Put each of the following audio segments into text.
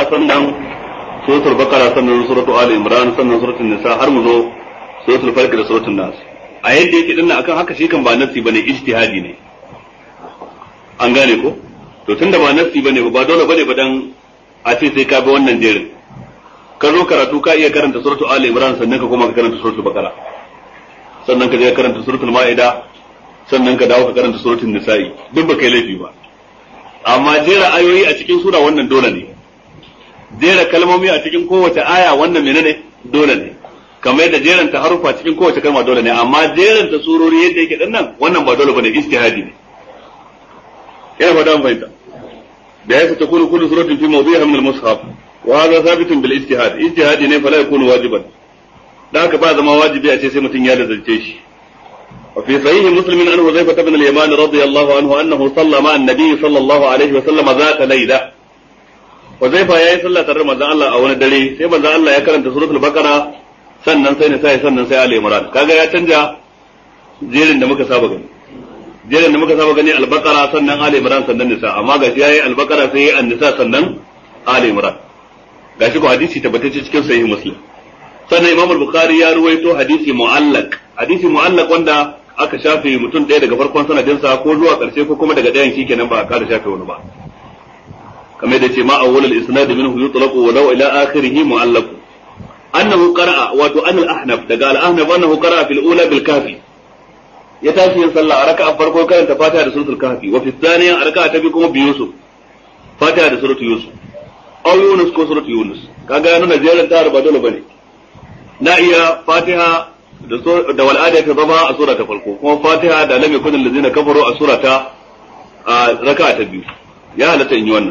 sannan suratul baqara sannan suratul ali imran sannan suratul nisa har mu zo suratul falq da suratul nas a yadda yake dinnan akan haka shi kan ba nasi bane ijtihadi ne an gane ko to tunda ba nasi bane ba dole bane ba dan a ce sai ka bi wannan jerin ka zo karatu ka iya karanta suratul ali imran sannan ka koma ka karanta suratul baqara sannan ka je ka karanta suratul maida sannan ka dawo ka karanta suratul nisa'i duk ba kai laifi ba amma jera ayoyi a cikin sura wannan dole ne jera kalmomi a cikin kowace aya wannan menene dole ne kamar yadda jeranta harufa cikin kowace kalma dole ne amma jeranta surori yadda yake dinnan wannan ba dole bane ijtihadi ne ina fata mun fahimta da yasa takunu kullu suratin fi mawdi'iha min al-mushaf wa hadha thabitun bil ijtihad ijtihadi ne fala yakunu wajiban da haka ba zama wajibi a ce sai mutum ya lazarce shi وفي صحيح مسلم عن حذيفة بن اليمان رضي الله عنه أنه صلى مع النبي صلى الله عليه وسلم ذات ليلة حذيفة يا صلى ترى مزا الله أو ندري سي مزا الله يا كرنت سورة البقرة sannan sai na sai sannan sai Ali Imran kaga ya canja jerin da muka saba gani jerin da muka saba gani al-Baqara sannan Ali Imran sannan Nisa amma gashi yayi al-Baqara sai yayi an-Nisa sannan Ali Imran gashi ko hadisi tabbatacce cikin sahih Muslim sannan Imam al-Bukhari ya ruwaito hadisi mu'allaq hadisi mu'allaq wanda aka shafe mutum ɗaya daga farkon sanadinsa ko zuwa ƙarshe ko kuma daga ɗayan shikenan ba a ƙara shafe wani ba kamar da ce ma awwalul isnad minhu yutlaqu wa law ila akhirih mu'allaq annahu qara'a wato an al-ahnaf daga al-ahnaf annahu qara'a fil ula bil kafi ya tashi yin sallah a raka'a farko karanta fatiha da suratul kahfi wa fi thaniya a raka'a ta biyu kuma bi yusuf fatiha da suratul yusuf aw yunus ko suratul yunus kaga ya nuna jerin ta ba dole bane na iya fatiha da wal'ada ta zama a sura ta farko kuma fatiha da lam yakun allazina kafaru a sura ta raka'a ta biyu ya halatta in yi wannan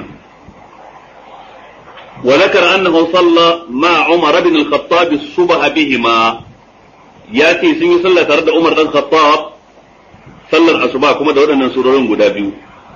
wa zakara annahu salla ma umar ibn al-khattab as-subh bihima ya ce sun yi sallah tare da umar dan khattab sallar asuba kuma da waɗannan surorin guda biyu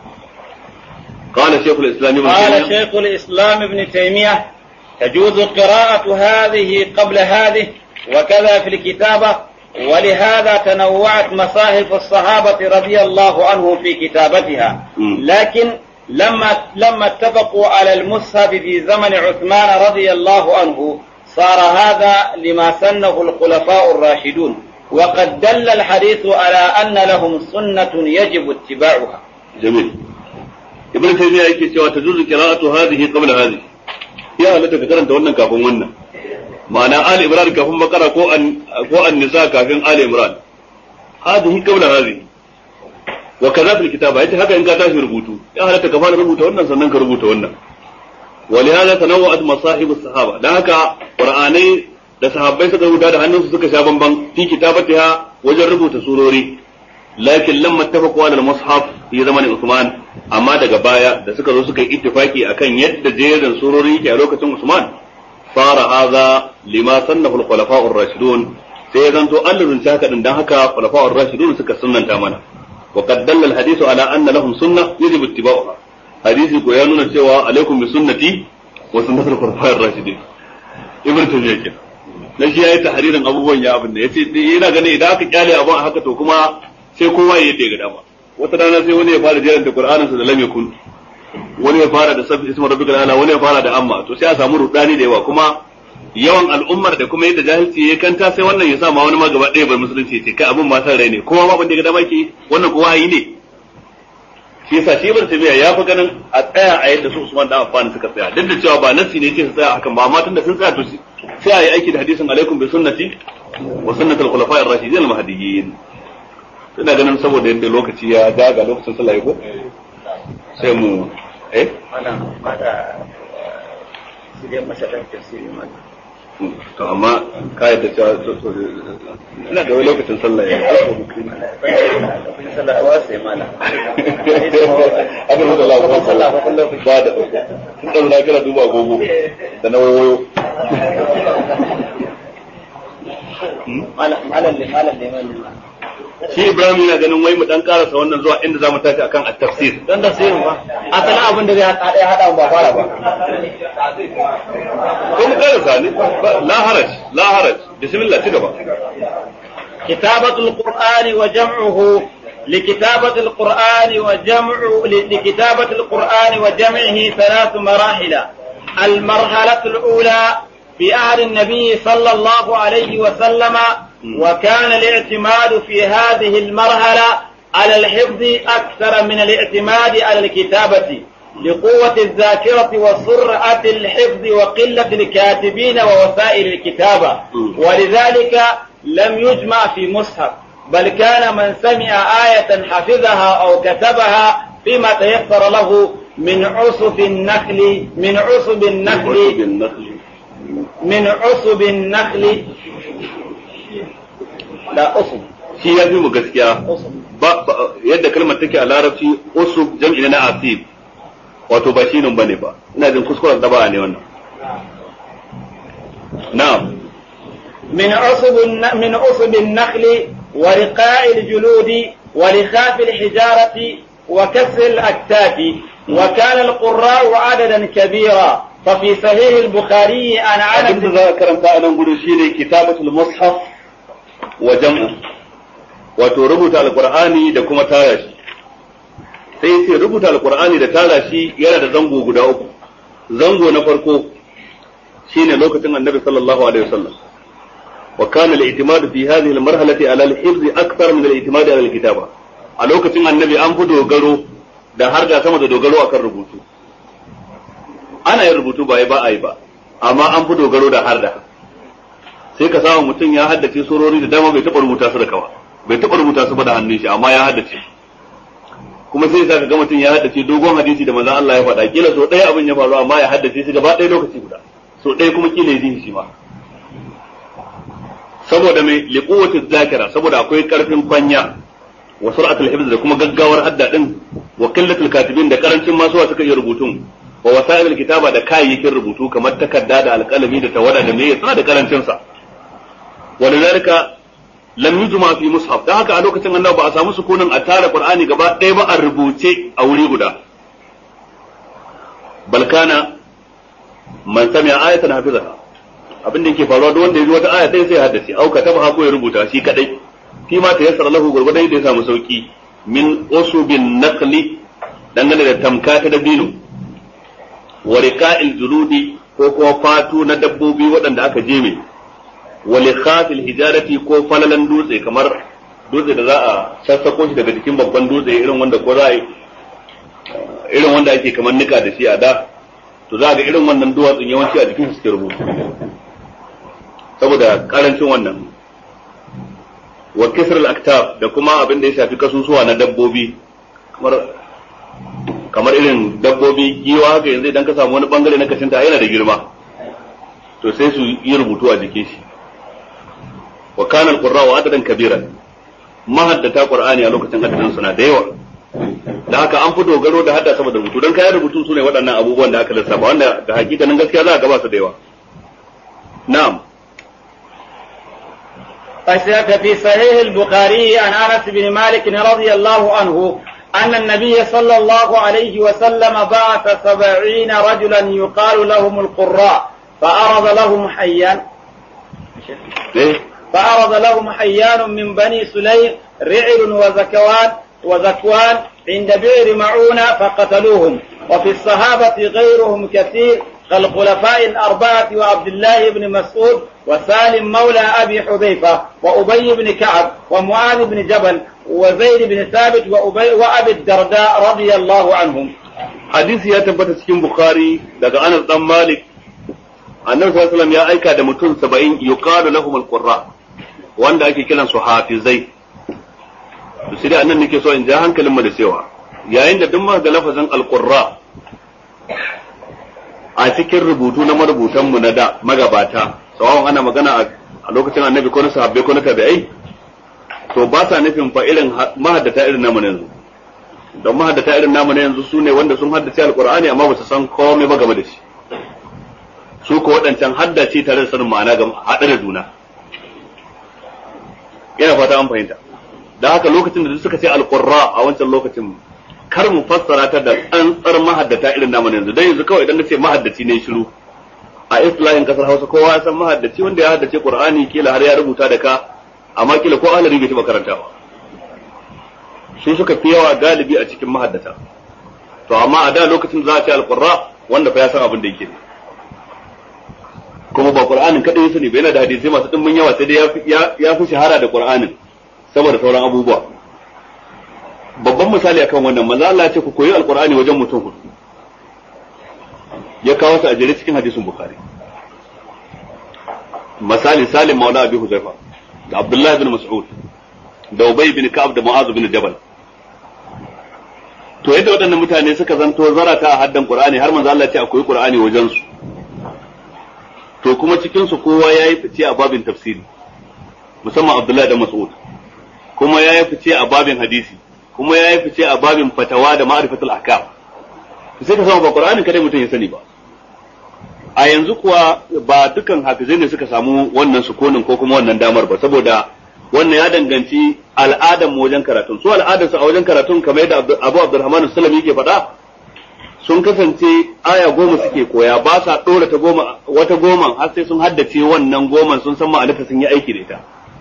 قال شيخ الاسلام ابن قال شيخ الاسلام ابن تيميه تجوز قراءة هذه قبل هذه وكذا في الكتابة ولهذا تنوعت مصاحف الصحابة رضي الله عنهم في كتابتها لكن لما لما اتفقوا على المصحف في زمن عثمان رضي الله عنه صار هذا لما سنه الخلفاء الراشدون وقد دل الحديث على أن لهم سنة يجب اتباعها جميل ابن تيمية يكي تجوز قراءة هذه قبل هذه يا لك karanta wannan kafin wannan ma'ana Ali Imran kafin Bakara ko an ko an Nisa kafin Ali Imran hadhihi qabla hadhihi wa kaza fil kitaba yace haka in ka tashi rubutu ya halatta ka fara rubuta wannan sannan ka rubuta wannan ولهذا تنوعت مصاحب الصحابه dan haka qur'anai da sahabbai suka rubuta da hannunsu suka sha bamban fi kitabatiha wajen rubuta surori lakin lamma tafaqu ala al-mushaf fi zamanin Usman amma daga baya da suka zo suka yi ittifaki akan yadda jerin surori yake a lokacin Usman fara hadha lima sannahu al-khulafa ar-rashidun sai zanto Allah zunci haka din dan haka khulafa ar-rashidun suka sunnanta mana wa qad dalla al-hadithu ala anna lahum sunnah yajibu ittiba'uha hadisi ko ya nuna cewa alaikum bi sunnati wa sunnatul khulafa ar-rashidin ibn tayyib kenan na shi yayi tahririn abubuwan ya abin da yace yana ganin idan aka kyale abun haka to kuma sai kowa ya yadda ya ga dama wata rana sai wani ya fara jeranta Qur'anin sa da lam yakun wani ya fara da sabbi ismu rabbikal ala wani ya fara da amma to sai a samu rudani da yawa kuma yawan al'ummar da kuma yadda jahilci ya kanta sai wannan ya sa ma wani ma gaba ɗaya bar musulunci ce kai abin ma san rai ne kowa ma ban da ga dama ke wannan kowa yi ne shi yasa shi ibn tabiya ya fi ganin a tsaya a yadda su Usman da Affan suka tsaya duk da cewa ba nasi ne ce su tsaya hakan ba amma tunda sun tsaya to sai a yi aiki da hadisin alaikum bi sunnati wa sunnatul khulafa'ir rashidin al-mahdiyyin ina ganin saboda yadda lokaci ya daga lokacin sallah ya ko sai mu eh to amma ka yadda cewa ina da wani lokacin sallah ya ko abin da Allah ko sallah ba da tun da na kira duba gogo da na wayo malam malam malam shi Ibrahim yana ganin wai mu dan karasa wannan zuwa inda zamu tafi akan at-tafsir don da sai ba asalin abin da zai hada ya hada ba fara ba ko mu karasa ne la haraj la haraj bismillah ci gaba كتابة القرآن وجمعه لكتابة القرآن وجمع لكتابة القرآن وجمعه ثلاث مراحل المرحلة الأولى في عهد النبي صلى الله عليه وسلم وكان الاعتماد في هذه المرحلة على الحفظ أكثر من الاعتماد على الكتابة لقوة الذاكرة وسرعة الحفظ وقلة الكاتبين ووسائل الكتابة ولذلك لم يجمع في مصحف بل كان من سمع آية حفظها أو كتبها فيما تيسر له من عصب النخل من عصب النخل من عصب النخل لا عصب shi ya fi mu gaskiya ba yadda kalmar take a larabci usub jam'i na asib wato ba shi nan bane ba ina jin kuskuren daba ne wannan na'am من عصب من عصب النخل ورقاع الجلود ولخاف الحجارة وكسر الأكتاف وكان القراء عددا كبيرا ففي صحيح البخاري عن abin da عنب za a karanta a nan gudu shine kitabatul mushaf wa jam'u wato rubuta alqur'ani da kuma tara shi sai sai rubuta alqur'ani da tara shi yana da zango guda uku zango na farko shine lokacin annabi sallallahu alaihi wasallam wa kana al-i'timad fi hadhihi al-marhalati ala al-hifz akthar min al-i'timad ala al-kitaba a lokacin annabi an fi dogaro da har da sama da dogaro akan rubutu ana yin rubutu ba yi ba a yi ba amma an fi dogaro da har da sai ka samu mutum ya haddace surori da dama bai taɓa rubuta su da kawa bai taɓa rubuta su ba da hannun shi amma ya haddace kuma sai sa ka ga mutum ya haddace dogon hadisi da manzon Allah ya faɗa kila so ɗaya abin ya faru amma ya haddace shi gaba ɗaya lokaci guda so ɗaya kuma kila ya ji shi ma saboda mai liquwwati zakira saboda akwai karfin kwanya wa sur'atul hifz da kuma gaggawar hadda din wa qillatul katibin da karancin masu wa suka iya rubutun wa wasa'ilul kitaba da kayayyakin rubutu kamar takarda da alƙalami da tawada da meye suna da karancin sa walidhalika lam yujma fi mushaf dan haka a lokacin annabi ba a samu sukunin a tara qur'ani gaba ɗaya ba a rubuce a wuri guda bal kana man sami'a ayatan hafizaha abin da yake faruwa duk wanda ya ji wata aya ɗaya sai ya haddace au kataba ko ya rubuta shi kadai fi ma ta yassara lahu gurgurdan da ya samu sauki min usubin naqli dangane da tamka ta dabino wa riqa'il juludi ko kuma fatu na dabbobi waɗanda aka jeme wa likhafil hijarati ko falalan dutse kamar dutse da za a sassako shi daga jikin babban dutse irin wanda ko za a yi irin wanda ake kamar nika da shi a da to za ga irin wannan duwatsun yawanci a jikin suke rubutu saboda karancin wannan wa kisr al-aktab da kuma abin da ya shafi kasusuwa na dabbobi kamar kamar irin dabbobi giwa haka yanzu idan ka samu wani bangare na kashinta yana da girma to sai su yi rubutu a jikin shi wa kana al-qurra wa adadan kabiran mahaddata qur'ani a lokacin adadin suna da yawa da haka an fi dogaro da hadda sama da rubutu don kayan rubutu su ne waɗannan abubuwan da aka lissafa wanda ga hakikanin gaskiya za a gaba su da yawa na'am في صحيح البخاري عن انس بن مالك رضي الله عنه ان النبي صلى الله عليه وسلم بعث سبعين رجلا يقال لهم القراء فأرض لهم حيان فأرض لهم حيان من بني سليم رعل وزكوان وزكوان عند بئر معونة فقتلوهم وفي الصحابة غيرهم كثير كالخلفاء الأربعة وعبد الله بن مسعود وسالم مولى أبي حذيفة وأبي بن كعب ومعاذ بن جبل وزيد بن ثابت وأبي وأبي الدرداء رضي الله عنهم hadisi ya tabbata cikin bukhari daga anas dan malik annabi sallallahu alaihi wasallam ya aika da mutum 70 yuqalu lahum alqurra wanda ake kiran su hafizai to sai dai annan nake so in ja hankalin mu da cewa yayin da duk muka ga lafazin alqurra a cikin rubutu na marubutan mu na da magabata sawawan ana magana a lokacin annabi ko na sahabbai ko na tabi'ai to ba sa nufin fa irin mahaddata irin namu na yanzu don mahaddata irin namu na yanzu su ne wanda sun haddace alkur'ani amma ba su san komai ba game da shi su ko waɗancan haddace tare da sanin ma'ana ga haɗe da juna ina fata an fahimta da haka lokacin da suka ce alqurra a wancan lokacin kar mu fassara ta da tsantsar mahaddata irin namu na yanzu dan yanzu kawai idan na ce mahaddaci ne shiru a islahin kasar Hausa kowa ya san mahaddaci wanda ya haddace Qur'ani kila har ya rubuta da ka amma kila ko ahlari bai taɓa karantawa su suka fi yawa galibi a cikin mahaddata to amma a da lokacin za a ce alqurra wanda fa ya san abin da yake kuma ba qur'anin kadai ya sani ba yana da hadisi masu dimbin yawa sai dai ya fi shahara da qur'anin saboda sauran abubuwa babban misali akan wannan manzo Allah ya ce ku koyi alqur'ani wajen mutum hudu ya kawo su a jere cikin hadisin bukhari misali salim maula abi huzaifa da abdullahi bin mas'ud da ubay bin ka'ab da mu'az bin jabal to yadda waɗannan mutane suka zanto zarata a haddan qur'ani har manzo Allah ya ce akwai qur'ani wajen su to kuma cikin su kowa yayi fice a babin tafsiri musamman abdullahi da mas'ud kuma yayi fice a babin hadisi kuma yayi fice a babin fatawa da ma'rifatul ahkam sai ka samu ba qur'anin kadai mutum ya sani ba a yanzu kuwa ba dukan hafizai ne suka samu wannan sukunin ko kuma wannan damar ba saboda wannan ya danganci al'adar mu wajen karatun su al'adar su a wajen karatun kamar yadda Abu Abdurrahman Sulami yake faɗa sun kasance aya goma suke koya ba sa ɗora ta goma wata goma har sai sun haddace wannan goman sun san ma'anarta sun yi aiki da ita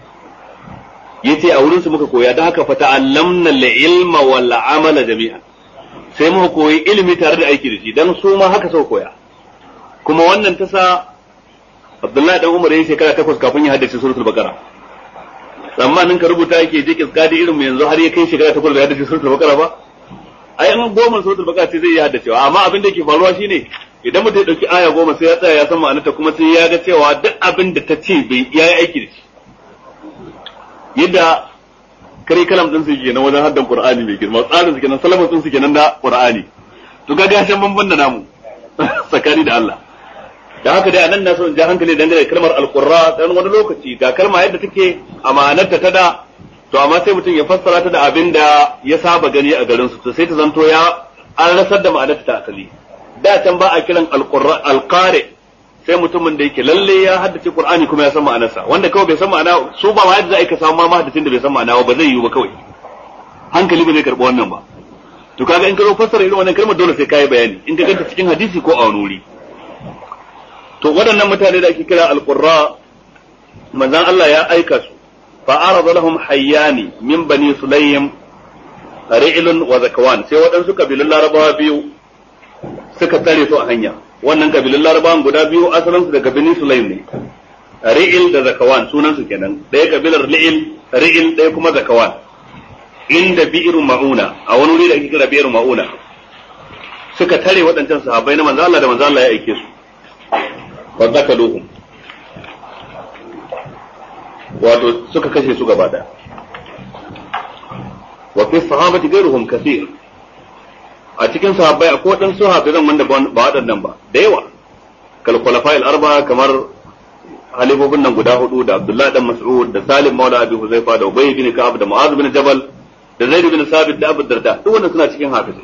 yace a wurin su muka koya don haka fata allamna ilma wal amala jami'an sai muka koyi ilimi tare da aiki da shi dan su ma haka sau koya kuma wannan ta sa Abdullahi dan Umar yayin shekara takwas kafin ya haddace suratul Baqara tsammanin ka rubuta yake je kiskadi irin mu yanzu har ya kai shekara takwas da haddace suratul Baqara ba ai an goma suratul Baqara sai zai yi haddacewa amma abin da yake faruwa shine idan mutum ya dauki aya goma sai ya tsaya ya san ma'anarta kuma sai ya ga cewa duk abin da ta ce bai ya yi aiki da shi yadda kare kalam din su kenan wajen haddan Qur'ani mai girma tsarin su kenan salamin din su kenan da Qur'ani to ga gashin banban da namu tsakani da Allah da haka dai anan na so in ja hankali dangane da kalmar alqurra dan wani lokaci ga kalma yadda take amanarta ta da to amma sai mutum ya fassara ta da abin da ya saba gani a garin su to sai ta zanto ya an rasar da ma'anarta ta asali da can ba a kiran alqurra alqari sai mutumin da yake lalle ya haddace qur'ani kuma ya san ma'anarsa wanda kawai bai san ma'ana su ba ma yadda za a ka samu ma mahaddacin da bai san ma'ana ba zai yiwu ba kawai hankali ba zai karɓi wannan ba to kaga in ka zo fassara irin wannan kalmar dole sai kai bayani in ka ganta cikin hadisi ko a wani wuri to waɗannan mutane da ake kira alqurra manzon Allah ya aika su fa arada lahum hayyani min bani sulaym ri'lun wa zakawan sai waɗansu kabilun larabawa biyu suka tare su a hanya wannan kabilun larabawan guda biyu asalin su daga bani sulaym ne ri'il da zakawan sunan su kenan ɗaya kabilar ri'il ri'il ɗaya kuma zakawan inda bi'ru ma'una a wani wuri da ake kira bi'ru ma'una suka tare waɗancan sahabbai na manzo Allah da manzo Allah ya aike su wa zakaluhum wato suka kashe su gaba daya wa fi sahabati ghayruhum kathir a cikin sahabbai akwai waɗansu hafizan wanda ba waɗannan ba da yawa kal khulafa'il arba kamar halifofin nan guda hudu da Abdullah dan Mas'ud da Salim Maula Abi Huzaifa da Ubay bin Ka'ab da Mu'adh bin Jabal da Zaid bin Sabit da Abu Darda duk wannan suna cikin hafizai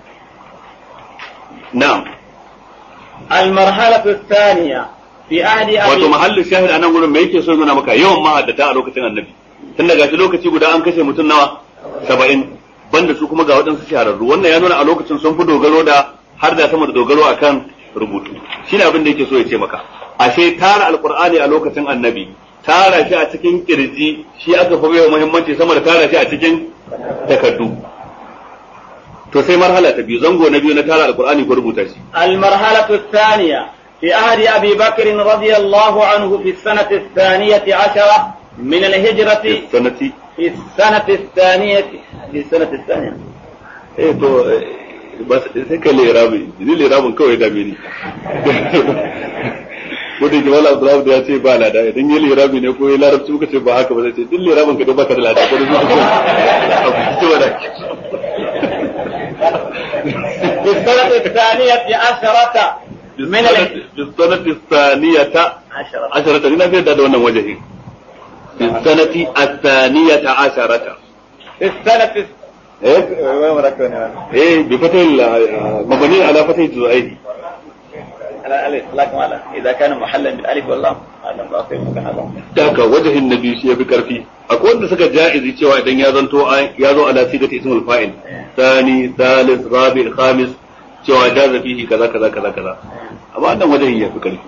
na'am المرحلة الثانية في عهد wato أبي mahallin shahid anan gurin me yake so nuna maka yawan mahaddata a lokacin annabi tun daga shi lokaci guda an kashe mutum nawa saba'in banda su kuma ga waɗansu shahararru wannan ya nuna a lokacin sun fi dogaro da har da sama da dogaro akan rubutu shine abin da yake so ya ce maka ashe tara alqur'ani a lokacin annabi tara shi a cikin kirji shi aka fi baiwa muhimmanci sama da tara shi a cikin takardu to sai marhala ta biyu zango na biyu na tara alqur'ani ko rubuta shi المرحلة الثانية في عهد أبي بكر رضي الله عنه في السنة الثانية عشرة من الهجرة sanati في السنة الثانية في السنة الثانية eh to eh, ba sai kai lirabi ni lirabin kawai dame ni ko da wala Abdullahi da ya ce ba lada idan yi lirabi ne ko yi larabci muka ce ba haka ba zai ce din lirabin ka dai baka da lada ko da zuwa ce wala في السنة الثانية عشرة من ال... bisanati saniyata عشرة asharata ina fi da wannan wajahi bisanati asaniyata asharata في السنة eh وين مركبنا eh bi fatil mabani ala fatil zuaihi على الألف لكن على إذا كان محلا بالألف واللام هذا باطل مكان هذا daga wajahin nabi shi ya fi karfi akwai wanda suka ja'izi cewa idan ya zanto ai- ya zo ala sigati ismul fa'il thani thalith rabi khamis cewa jaza fihi kaza kaza kaza kaza amma wannan wajahin ya fi karfi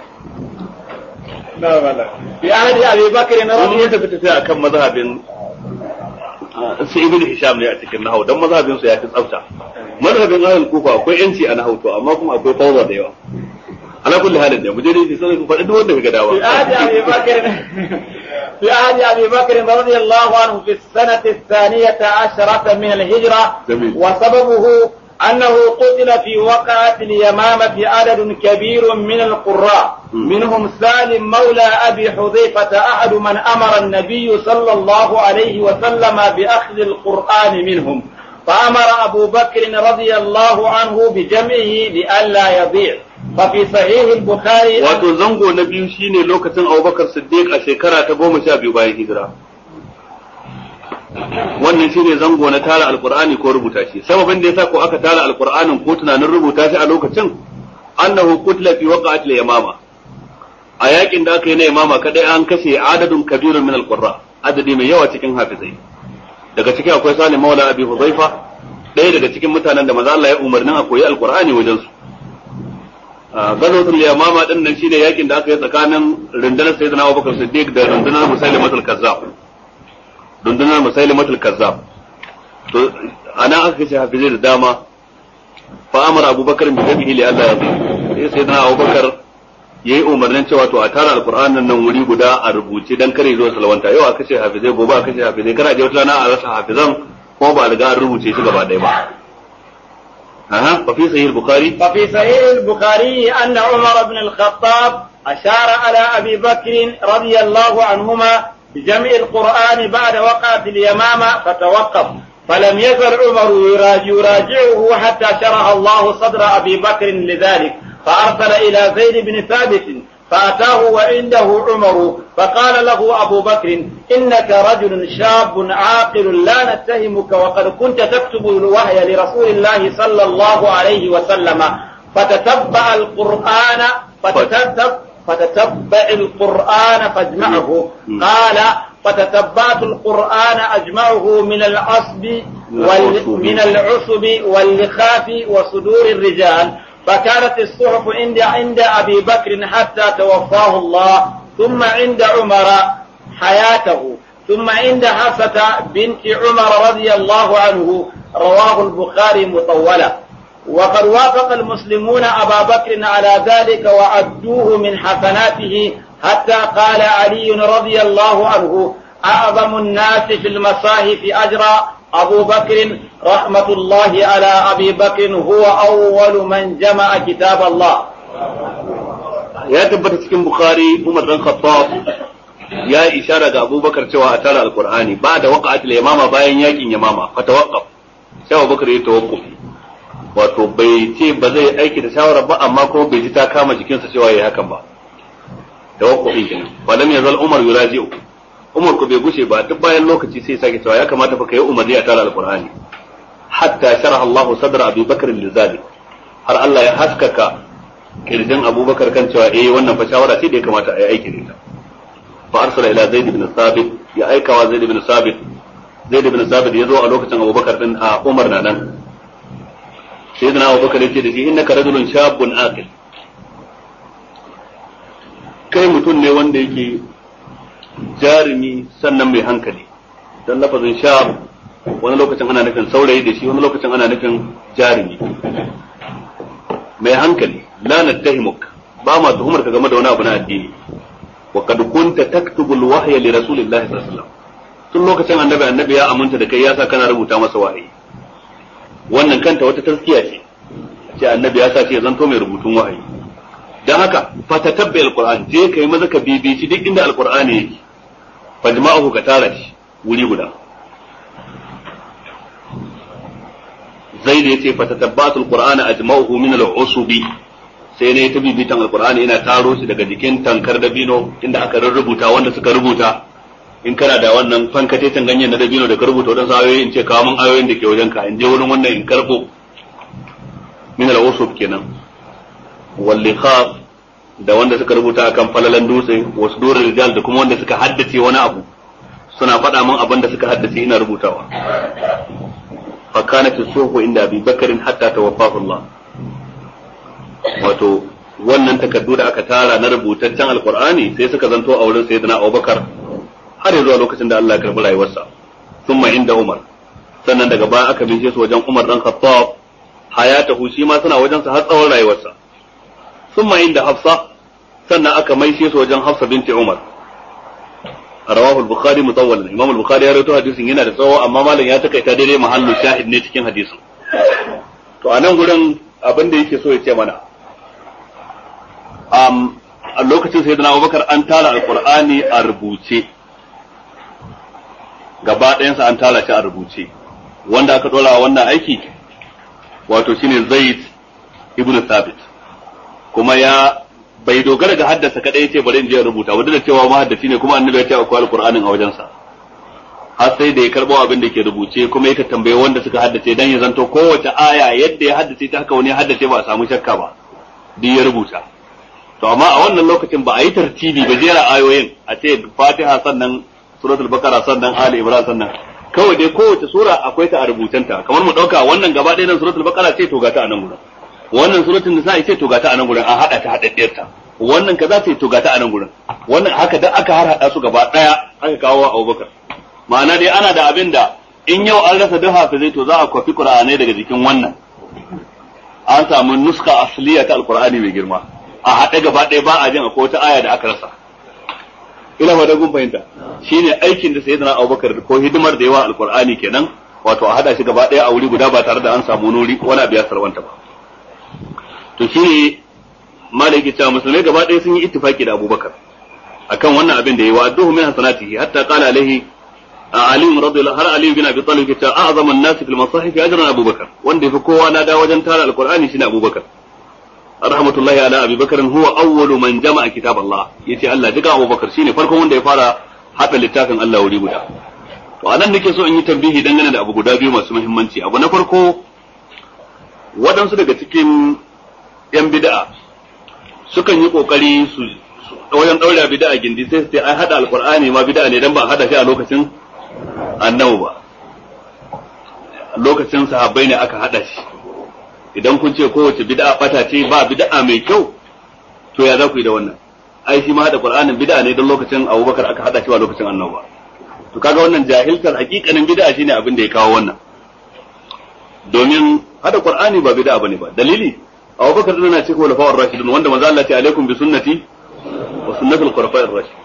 في عهد أبي بكر wani رضي ya tafi tafiya akan mazhabin ah, su ibn hisham ne a cikin nahau dan mazhabin su ya fi tsafta mazhabin ahlul kufa akwai yanci a nahau to amma kuma akwai fawza da yawa ala kulli halin da muje dai sai ku faɗi duk wanda kaga dawa في عهد أبي بكر في عهد أبي بكر رضي الله عنه في السنة الثانية عشرة من الهجرة جميل. وسببه أنه قتل في وقعة اليمامة عدد كبير من القراء م. منهم سالم مولى أبي حذيفة أحد من أمر النبي صلى الله عليه وسلم بأخذ القرآن منهم فأمر أبو بكر رضي الله عنه بجمعه لئلا يضيع ففي صحيح البخاري wato zango na biyu shine lokacin Abubakar Siddiq a shekara ta goma sha biyu bayan hijira wannan shine zango na tara alqur'ani ko rubuta shi sababin da yasa ko aka tara alqur'anin ko tunanin rubuta shi a lokacin annahu qutila fi waqa'atil yamama a yakin da aka yi na yamama kadai an kashe adadun kabirun min alqurra adadi mai yawa cikin hafizai daga ciki akwai Salim Maula Abi Hudhaifa ɗaya daga cikin mutanen da maza Allah ya umarnin a koyi alqur'ani wajen su gazotul yamama din nan shine yakin da aka yi tsakanin rundunar sayyidina Abubakar Siddiq da rundunar Musailimatul Kazzab rundunar Musailimatul Kazzab to ana aka kashe hafizai da dama fa amara Abubakar bi dabihi li Allah ya sai sayyidina Abubakar yayi umarnin cewa to a tara alqur'anin nan wuri guda a rubuce dan kare zuwa salawanta yau aka kashe hafizai gobe aka kashe hafizai kana je wata rana a rasa hafizan ko ba a riga an rubuce shi gaba ɗaya ba aha fa fi sahih al-bukhari ففي صحيح البخاري أن عمر بن الخطاب أشار على أبي بكر رضي الله عنهما بجمع القرآن بعد وقعة اليمامة فتوقف فلم يزل عمر يراجع يراجعه حتى شرح الله صدر أبي بكر لذلك فأرسل إلى زيد بن ثابت فأتاه وعنده عمر فقال له أبو بكر إنك رجل شاب عاقل لا نتهمك وقد كنت تكتب الوحي لرسول الله صلى الله عليه وسلم فتتبع القرآن فتتتب فتتبع القرآن فاجمعه قال فتتبعت القرآن أجمعه من العصب وال من العصب واللخاف وصدور الرجال فكانت الصحف عند عند ابي بكر حتى توفاه الله ثم عند عمر حياته ثم عند حفصة بنت عمر رضي الله عنه رواه البخاري مطولا وقد وافق المسلمون ابا بكر على ذلك وعدوه من حسناته حتى قال علي رضي الله عنه اعظم الناس في المصاحف اجرا أبو بكر رحمة الله على أبي بكر هو أول من جمع كتاب الله ya tabbata cikin bukhari umar dan khattab ya ishara ga abubakar cewa a tara alqur'ani ba da waqa'atul yamama bayan yakin yamama fa tawaqqaf sai abubakar ya tawaqquf wato bai ce ba zai aiki da shawara ba amma kuma bai ji ta kama jikinsa cewa yayi hakan ba tawaqqufin kenan falam yazal umar yuraji'u umar ko bai gushe ba duk bayan lokaci sai sake cewa ya kamata fa kai umarni a tara alqur'ani hatta sharaha Allahu sadra Abi Bakr lizalik har Allah ya haskaka kirjin Abubakar kan cewa eh wannan fa shawara ce da ya kamata a yi aiki da ita fa arsala ila Zaid ibn Sabit ya aika wa Zaid ibn Sabit Zaid ibn Sabit ya zo a lokacin Abubakar din a Umar na nan sayyidina Abubakar ya ce da shi innaka rajulun shabun aqil kai mutum ne wanda yake jarumi sannan mai hankali don lafazin sha wani lokacin ana nufin saurayi da shi wani lokacin ana nufin jarumi mai hankali la nattahimuk ba ma tuhumar ka game da wani abu na addini wa kad kunta taktubul wahya li rasulillahi sallallahu alaihi wasallam tun lokacin annabi annabi ya aminta da kai ya sa kana rubuta masa wahayi wannan kanta wata taskiya ce ce annabi ya sa ce zanto mai rubutun wahayi dan haka fatatabbi alquran je kai maza ka bibici duk inda alqur'ani yake fajma'uhu ka tara shi wuri guda zaid yace fatatabbatu alqur'ana ajma'uhu min al'usubi sai ne ta bibitan alqur'ani ina taro shi daga jikin tankar dabino inda aka rubuta wanda suka rubuta in kana da wannan fankate ganyen na dabino da ka rubuta wadansu ayoyi in ce kawo min ayoyin da ke wajen ka in je wurin wannan in karbo min al'usub kenan wallikhaf da wanda suka rubuta akan falalan dutse wasu dore rijal da kuma wanda suka haddace wani abu suna faɗa min abin da suka haddace ina rubutawa fa kanat suhu inda abi bakarin hatta tawaffahu Allah wato wannan takardu da aka tara na rubutaccen alqur'ani sai suka zanto a wurin sayyidina Abubakar har zuwa lokacin da Allah ya karbi rayuwarsa thumma inda Umar sannan daga baya aka bishe su wajen Umar dan Khattab hayatahu shi ma suna wajen sa har tsawon rayuwarsa thumma inda hafsa sannan aka maishe su wajen hafsa binti umar rawahu al-bukhari mutawwalan imam al-bukhari ya rawaito hadisin yana da tsawo amma malam ya takaita daidai mahallu shahid ne cikin hadisin to a nan gurin abin da yake so ya ce mana um, a lokacin sayyidina abubakar an tara alqur'ani a rubuce gaba ɗayansa an tara shi a rubuce wanda aka dora wannan aiki wato shine zaid ibn thabit kuma ya bai dogara ga haddasa kadai ce bari in je rubuta wanda da cewa mahaddaci ne kuma annabi ya ce akwai alqur'anin a wajensa har sai da ya karbo abin da ke rubuce kuma ya tambaye wanda suka haddace dan ya zanto kowace aya yadda ya haddace ta haka wani ya haddace ba a samu shakka ba duk ya rubuta to amma a wannan lokacin ba a yi tartibi ba jera ayoyin a ce fatiha sannan suratul bakara sannan ali imran sannan kawai dai kowace sura akwai ta a rubutanta kamar mu dauka wannan gaba ɗaya nan suratul bakara ce to ga ta a nan gurin wannan suratul nisa ce to ga ta a nan gurin an hada ta hadaddiyar ta wannan kaza ce to ga ta a nan gurin wannan haka da aka har hada su gaba ɗaya aka kawo wa Abubakar ma'ana dai ana da abin da in yau an rasa duk hafizai to za a kwafi qur'anai daga jikin wannan an samu nuska asliya ta alqur'ani mai girma a haɗe gaba ɗaya ba a jin akwai wata aya da aka rasa ina fata kun fahimta shine aikin da sayyidina Abubakar ko hidimar da yawa alqur'ani kenan wato a hada shi gaba ɗaya a wuri guda ba tare da an samu nuri wani abu ya sarwanta ba to shine malaki cewa musulmai gaba ɗaya sun yi ittifaki da Abubakar akan wannan abin da yayi wa adduhu min hasanatihi hatta qala alaihi Ali radiyallahu har Ali bin Abi Talib ke cewa a'zamu an-nas fil masahif ajran Abubakar wanda yafi kowa na da wajen tara alqur'ani shine Abubakar rahmatullahi ala Abi Bakar huwa awwalu man jama'a kitab Allah yace Allah duka Abubakar shine farkon wanda ya fara hada littafin Allah wuri guda to anan nake so in yi tambihi dangane da abu guda biyu masu muhimmanci abu na farko waɗansu daga cikin yan bid'a sukan yi kokari su wajen daura bid'a gindi sai su ai hada alqur'ani ma bid'a ne dan ba hada shi a lokacin annabi ba lokacin sahabbai ne aka hada shi idan kun ce kowace bid'a bata ce ba bid'a mai kyau to ya za ku yi da wannan ai shi ma hada qur'anin bid'a ne don lokacin abubakar aka hada shi ba lokacin annabi ba to kaga wannan jahiltar hakikanin bid'a shine abin da ya kawo wannan domin hada qur'ani ba bid'a bane ba dalili abubakar dana cikin walafa'ur rashidun wanda manzo Allah ya ce alaikum bi sunnati wa sunnatul khulafa'ir rashid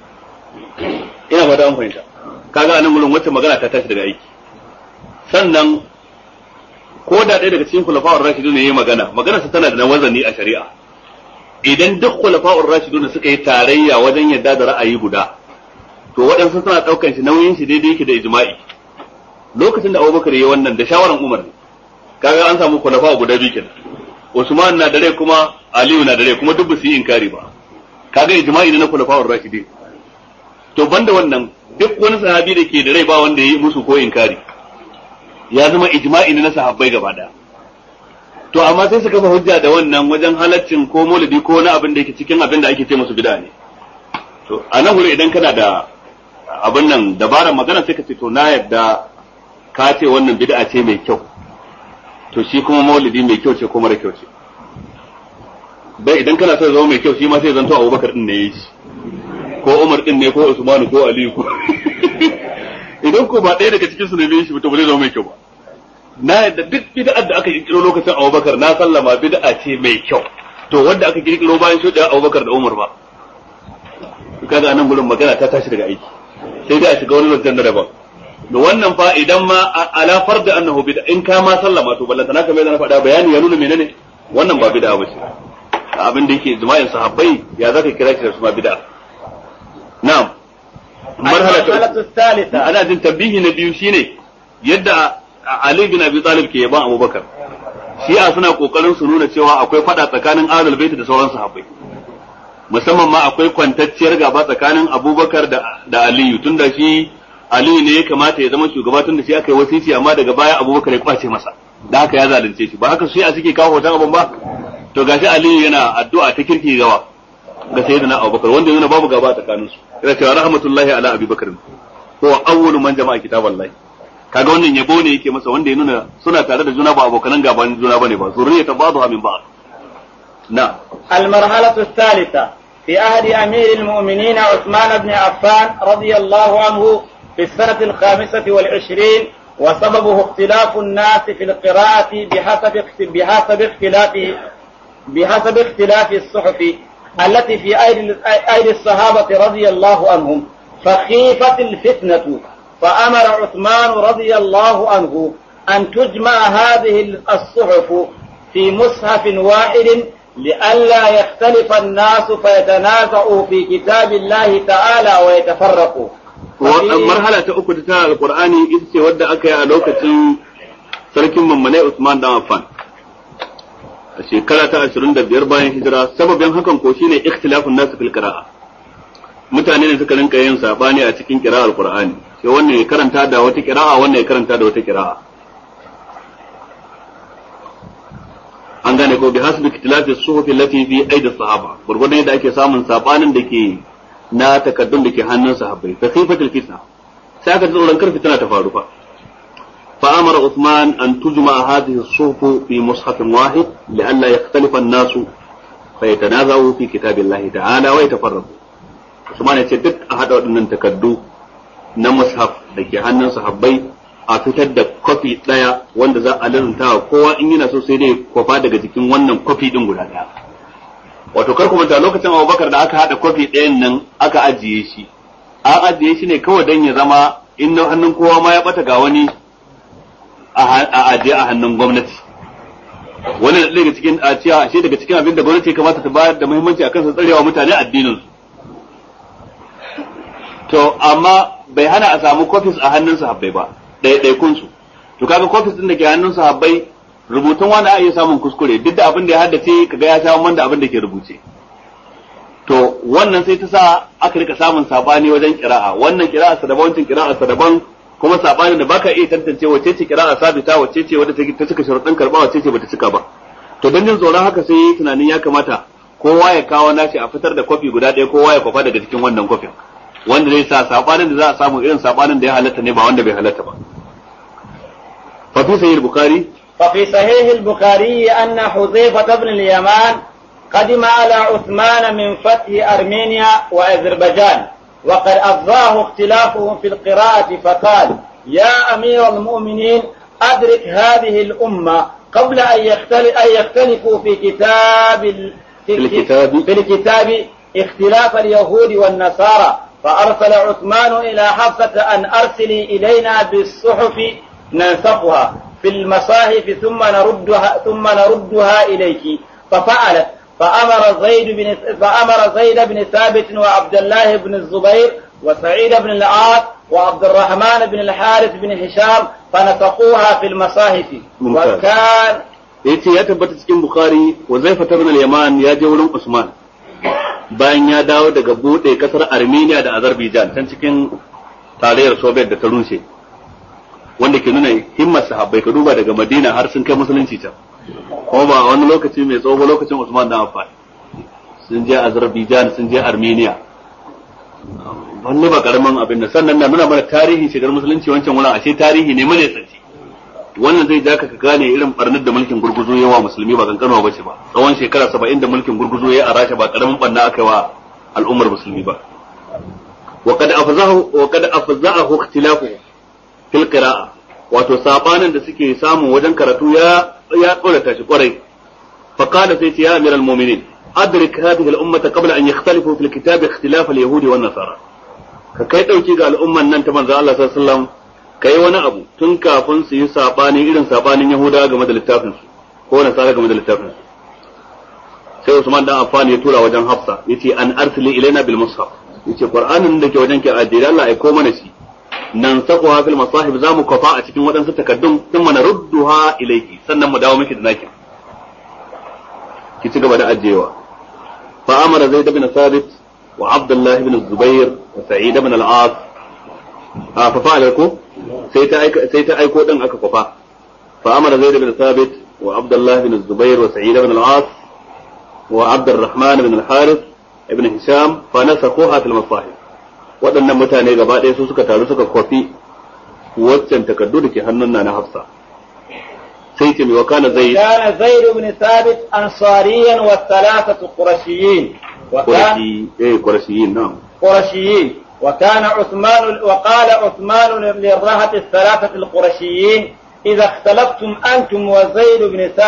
ina fata an fahimta kaga anan gurin wacce magana ta tashi daga aiki sannan ko da ɗaya daga cikin khulafa'ur rashidun ne yayi magana magana sa tana da wazani a shari'a idan duk khulafa'ur rashidun suka yi tarayya wajen yadda da ra'ayi guda to waɗansu suna ɗaukan shi nauyin shi daidai yake da ijma'i lokacin da Abubakar yayi wannan da shawaran Umar kaga an samu khulafa guda biyu kenan Usman na da rai kuma Aliyu na da rai kuma duk ba su yi inkari ba kaga ijma'i ne na khulafa'ur rashidin to banda wannan duk wani sahabi da ke da rai ba wanda ya yi musu ko inkari ya zama ijma'i ne na sahabbai gaba daya to amma sai su kafa hujja da wannan wajen halaccin ko maulidi ko wani abin da yake cikin abin da ake ce musu bid'a ne to a nan wuri idan kana da abin nan dabarar magana sai ka ce to na yadda ka ce wannan bid'a ce mai kyau to shi kuma maulidi mai kyau ce ko mara kyau ce bai idan kana son zama mai kyau shi ma sai zanto Abubakar din ne yayi shi ko Umar din ne ko Usman ko Ali ko idan ko ba ɗaya daga cikin su ne bai shi to ba zai zama mai kyau ba na yadda duk bid'ar da aka kirkiro lokacin Abubakar na sallama bid'a ce mai kyau to wanda aka kirkiro bayan shuɗe Abubakar da Umar ba kaga anan gurin magana ta tashi daga aiki sai dai a shiga wani zancen na daban da wannan fa idan ma ala farda annahu bid'a in ka ma sallama to ballanta naka mai na faɗa bayani ya nuna menene wannan ba bid'a bace abin da yake ijma'in sahabbai ya zaka kira shi da su ma bid'a na'am marhala thalitha ana jin tabbihi na biyu shine yadda Ali bin Abi Talib ke yaban Abubakar shi'a suna kokarin su nuna cewa akwai fada tsakanin Ahlul Bait da sauran sahabbai musamman ma akwai kwantacciyar gaba tsakanin Abubakar da da Aliyu tunda shi Aliyu ne ya kamata ya zama shugaba tunda shi aka yi wasisi amma daga baya Abubakar ya kwace masa da haka ya zalunce shi ba haka shi a suke kawo hoton abin ba to gashi Aliyu yana addu'a ta kirki gawa ga sayyidina Abubakar wanda yana babu gaba tsakanin su yana cewa rahmatullahi ala Abi Bakr huwa awwalu man jama'a kitaballahi kaga wannan yabo ne yake masa wanda ya nuna suna tare da juna ba abokanan gaban juna bane ba zurriyata ba'dha min ba'd na المرحلة الثالثة في عهد أمير المؤمنين عثمان بن عفان رضي الله عنه في السنة الخامسة والعشرين وسببه اختلاف الناس في القراءة بحسب بحسب اختلاف بحسب اختلاف الصحف التي في أيدي أيدي الصحابة رضي الله عنهم فخيفت الفتنة فأمر عثمان رضي الله عنه أن تجمع هذه الصحف في مصحف واحد لئلا يختلف الناس فيتنازعوا في كتاب الله تعالى ويتفرقوا marhala ta uku ta alqur'ani ita ce wadda aka yi a lokacin sarkin mammanai Usman dan Affan a shekara ta 25 bayan hijira sababin hakan ko shine ikhtilafun nasu fil qira'a mutane ne suka rinka yin sabani a cikin qira'ar qur'ani sai wannan ya karanta da wata qira'a wannan ya karanta da wata qira'a an gane ko bi hasbi ikhtilafi suhufi allati fi aidi sahaba gurgurdan yadda ake samun sabanin da ke na takaddun da ke hannun sahabbai fa khifatul fitna sai aka tsoron kar fitina ta faru fa fa amara Uthman an tujma hadhihi as-suhuf fi mushaf wahid li'alla yakhtalifa an-nas fa yatanazawu fi kitabillahi ta'ala wa yatafarraqu Usman ya ce duk a hada waɗannan takaddu na mushaf da ke hannun sahabbai a fitar da kwafi ɗaya wanda za a lalunta kowa in yana so sai dai kwafa daga jikin wannan kwafi ɗin guda ɗaya wato kar kuma da lokacin abubakar da aka haɗa kwafi ɗayan nan aka ajiye shi an ajiye shi ne kawai don ya zama in na hannun kowa ma ya ɓata ga wani a ajiye a hannun gwamnati wani da daga cikin a ciya ashe daga cikin abin da gwamnati ya kamata ta bayar da muhimmanci akan su tsarewa mutane addinin su to amma bai hana a samu kofis a hannun sahabbai ba ɗaiɗaikun su to kaga kofis din da ke hannun sahabbai rubutun wani a iya samun kuskure duk da abin da ya haddace kaga ya sha da abin da ke rubuce to wannan sai ta sa aka rika samun sabani wajen kira'a wannan kira'a sa daban wancan kira'a sa daban kuma sabani da baka iya tantance wacce ce kira'a sabita wacce ce wadda ta cika sharuɗin karba wacce ce bata cika ba to don jin tsoron haka sai yi tunanin ya kamata kowa ya kawo nashi a fitar da kwafi guda ɗaya kowa ya kwafa daga cikin wannan kwafin wanda zai sa sabanin da za a samu irin sabanin da ya halatta ne ba wanda bai halatta ba fa fi sahih bukhari ففي صحيح البخاري أن حذيفة بن اليمان قدم على عثمان من فتح أرمينيا وأذربيجان وقد أفضاه اختلافهم في القراءة فقال يا أمير المؤمنين أدرك هذه الأمة قبل أن, يختلف أن يختلفوا في كتاب في الكتاب في الكتاب اختلاف اليهود والنصارى فأرسل عثمان إلى حفصة أن أرسلي إلينا بالصحف ننسخها في المصاحف ثم نردها ثم نردها إليك ففعلت فأمر زيد بن فأمر زيد بن ثابت وعبد الله بن الزبير وسعيد بن العاص وعبد الرحمن بن الحارث بن هشام فنسقوها في المصاحف ممتاز. وكان yace ya tabbata cikin bukhari wa zaifa ibn al-yaman ya je wurin usman bayan ya dawo daga bude kasar armenia da azerbaijan can cikin tarayyar soviet da ta rushe wanda ke nuna himmar sahabbai ka duba daga madina har sun kai musulunci can kuma ba wani lokaci mai tsawo ba lokacin usman dan affan sun je azerbaijan sun je armenia wani ba karamin abin da sannan na nuna mana tarihin shigar musulunci wancan wurin ashe tarihi ne mai tsanci wannan zai ja ka gane irin barnar da mulkin gurguzo ya wa musulmi ba kankanwa bace ba tsawon shekara saba'in da mulkin gurguzo ya a rasha ba karamin barna aka yi wa al'ummar musulmi ba wa kad afzahu wa kad afzahu ikhtilafu fil qira'a wato sabanin da suke samu wajen karatu ya ya tsorata shi kwarai fa qala sai ce ya amiral mu'minin adrik hadhihi al-ummata qabla an yakhtalifu fil kitab ikhtilaf al-yahudi wan nasara ka kai dauki ga al'umman nan ta manzo Allah sallallahu alaihi wasallam ka yi wani abu tun kafin su yi sabani irin sabanin Yahuda game da littafin su ko Nasara game da littafin su sai Usman dan Affan ya tura wajen Hafsa yace an arsili ilaina bil mushaf yace Qur'anin da ke wajen ki ajiye Allah aiko mana shi nan sakuha fil masahib zamu kafa a cikin waɗansu takaddun sun mana rudduha ilayki sannan mu dawo miki da naki ki ci gaba da ajiyewa fa amara zaid bin sabit wa abdullah ibn zubair wa sa'id ibn al-as a fa fa'ala ko sai ta aika sai ta aiko din aka kwafa fa amara zaid bin sabit wa abdullah bin zubair wa sa'id ibn al-as wa abd الرحمن بن الحارث ابن هشام فنسخوها في المصاحف waɗannan mutane gaba ɗaya su suka taru suka kwafi waccan takardu da ke hannun na na hafsa sai ce mai wakana zai كان زيد بن ثابت أنصاريا والثلاثة قرشيين وكان qurashi eh qurashiyin na'am قرشيين وكان عثمان وقال عثمان للرهة الثلاثة القرشيين إذا اختلفتم أنتم وزيد بن ثابت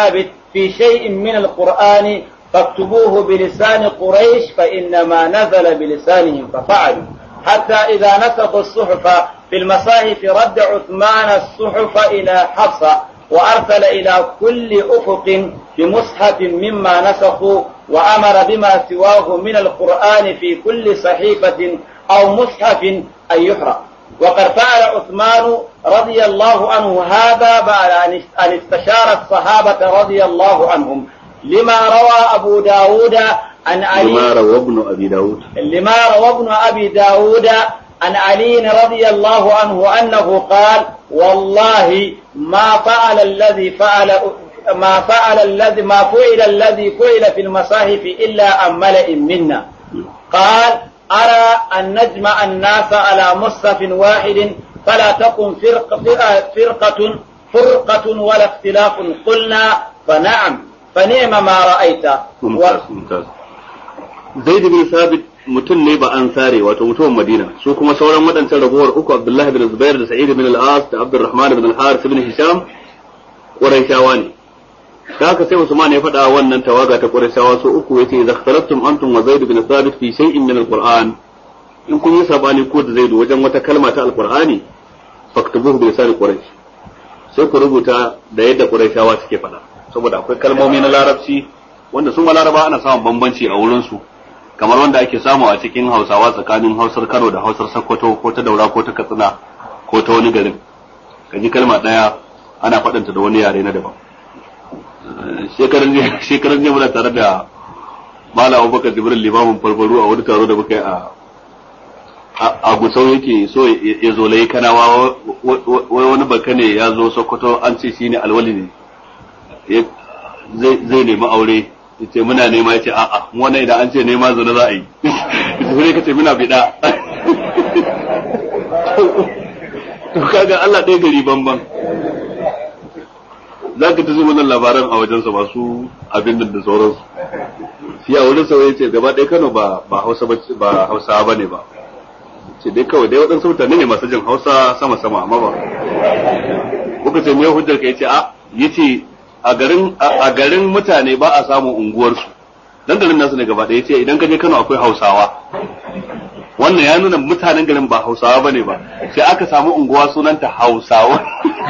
في شيء من القرآن فاكتبوه بلسان قريش فإنما نزل بلسانهم ففعلوا حتى إذا نسخوا الصحف في المصاحف رد عثمان الصحف إلى حفصة وأرسل إلى كل أفق بمصحف مما نسخوا وأمر بما سواه من القرآن في كل صحيفة أو مصحف أن يحرق وقد فعل عثمان رضي الله عنه هذا بعد أن استشار الصحابة رضي الله عنهم لما روى أبو داود عن علي لما روى ابن أبي داود لما روى ابن أبي داود عن علي رضي الله عنه أنه قال والله ما فعل الذي فعل ما فعل الذي ما فعل الذي فعل في المصاحف إلا عن ملئ منا قال أرى أن نجمع الناس على مصحف واحد فلا تكن فرقة فرقة فرقة ولا اختلاف قلنا فنعم فنعم ما رأيت ممتاز ممتاز zaid bin sabit mutum ne ba an sare wato mutumin madina su kuma sauran waɗancan ragowar uku abdullahi bin zubair da sa'id bin al-as da abdurrahman bin al-haris bin hisham qurayshawa ne da haka sai usman ya faɗa wannan tawaga ta qurayshawa su uku yace idza ikhtalaftum antum wa zaid bin sabit fi shay'in min al-qur'an in kun yi sabani ko da zaid wajen wata kalma ta al-qur'ani faktubuhu bi lisan quraish sai ku rubuta da yadda qurayshawa suke faɗa saboda akwai kalmomi na larabci wanda sun laraba ana samun bambanci a wurin su kamar wanda ake samu a cikin hausawa tsakanin hausar kano da hausar sokoto ko ta daura ko ta katsina ko ta wani garin kaji kalma ɗaya ana faɗanta da wani yare na daban shekaran jiya muna tare da Malam Abubakar Jibril limamin farfaru a wani taro da muka yi a a gusau yake so ya zo lai kanawa wai wani baka ne ya zo Sokoto an ce shine alwali ne zai nemi aure yace muna nema yace a'a mu wannan idan an ce nema zuna za a yi sai ka ce muna bida to kaga Allah ɗaya gari banban za ka ta wannan labaran a wajensa masu abin da da sauransu shi a wurin sauye ce gaba ɗaya Kano ba ba Hausa ba ba Hausa ba ne ba ce dai kawai dai waɗansu mutane ne masu jin Hausa sama sama amma ba kuka ce me hujjar ka yace a yace a garin a garin mutane ba a samun unguwarsu dan garin nasu ne gaba ɗaya yace idan ka je Kano akwai Hausawa wannan ya nuna mutanen garin ba Hausawa bane ba sai aka samu unguwa sunanta Hausawa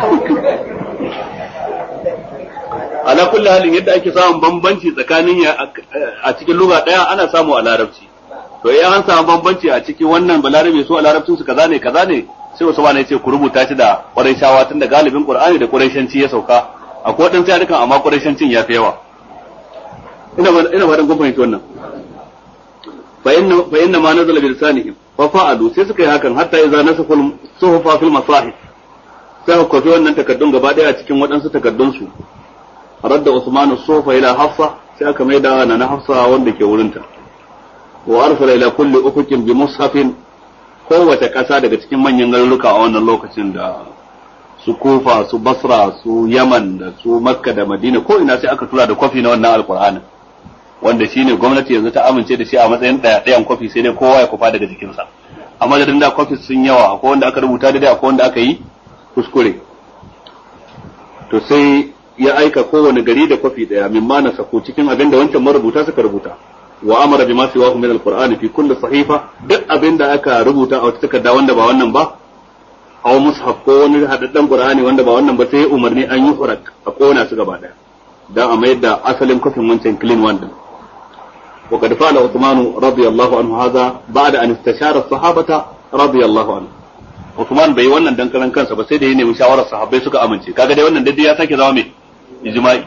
ala kulli halin yadda ake samun bambanci tsakanin a cikin lugha daya ana samu a larabci to idan an samu bambanci a cikin wannan balarabe su a larabcin su kaza ne kaza ne sai wasu ba ne ce ku rubuta shi da quraishawa tunda galibin qur'ani da quraishanci ya sauka akwai wadansu yarukan amma quraishancin ya fi yawa ina ba ina ba dan kun fahimci wannan fa inna fa inna ma nazala bi lisanihim fa fa'alu sai suka yi hakan hatta idza nasakul suhufa fil masahif sai ku kofi wannan takaddun gaba daya a cikin waɗansu takaddun su radda Usman sufa ila Hafsa sai aka mai da na Hafsa wanda ke wurinta wa arsala ila kulli ufuqin bi mushafin kowace ƙasa daga cikin manyan garuruka a wannan lokacin da su Kufa su Basra su Yaman da su Makka da Madina ko ina sai aka tura da kwafi na wannan alqur'anin wanda shine gwamnati yanzu ta amince da shi a matsayin ɗaya ɗayan kwafi sai dai kowa ya kufa daga jikinsa amma da da kwafi sun yawa akwai wanda aka rubuta daidai akwai wanda aka yi kuskure to sai ya aika kowane gari da kwafi daya mimma na sako cikin abin da wancan marubuta suka rubuta wa amara bima siwahu min alqur'ani fi kulli sahifa duk abin da aka rubuta a wata takarda wanda ba wannan ba aw mushaf ko wani hadaddan qur'ani wanda ba wannan ba sai umarni an yi hurak a kona su gaba daya dan a mayar da asalin kwafin wancan clean one din وقد فعل عثمان رضي الله عنه هذا بعد أن استشار الصحابة رضي الله عنه Uthman bai wannan dan karan kansa ba sai da ya nemi shawarar sahabbai suka amince kaga dai wannan daidai ya sake zama mai ijma'i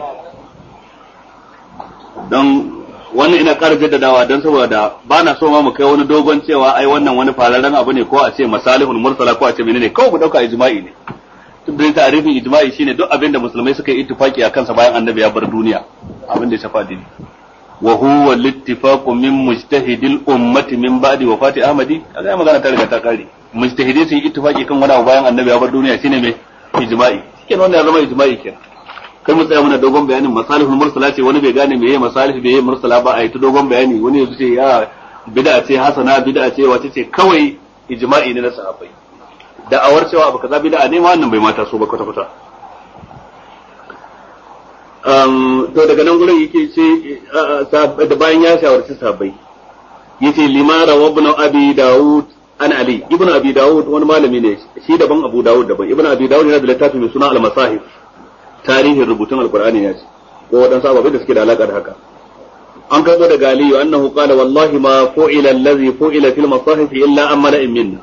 don wannan ina ƙara jaddadawa don saboda ba na so ma mu kai wani dogon cewa ai wannan wani fararen abu ne ko a ce masalihul mursala ko a ce menene kawai mu dauka ijma'i ne duk da ta'arifin ijma'i shine duk abin da musulmai suka yi ittifaki a kansa bayan annabi ya bar duniya abin da ya shafa dini wa huwa littifaqu min mujtahidil ummati min ba'di wafati ahmadi kaga magana ta riga ta kare mujtahidai sun yi ittifaki kan wani abu bayan annabi ya bar duniya shine mai ijma'i shike wannan ya zama ijma'i kenan kai mu tsaya muna dogon bayanin masalihul mursala ce wani bai gane meye masalih bai mursala ba a yi ta dogon bayani wani ya ce ya bid'a ce hasana bid'a ce wace ce kawai ijma'i ne na sahabbai da'awar cewa abu kaza bid'a ne ma wannan bai mata so ba kwata kwata to daga nan gurin yake ce da bayan ya shawarci sahabbai yace limara wa ibn abi daud an ali ibn abi daud wani malami ne shi daban abu daud daban ibn abi daud yana da littafi mai suna al-masahif tarihin rubutun alqur'ani ya ce ko wadansu ababai da suke da alaka da haka an karbo daga aliyu annahu qala wallahi ma fu'ila allazi fu'ila fil masahif illa an mala'in minna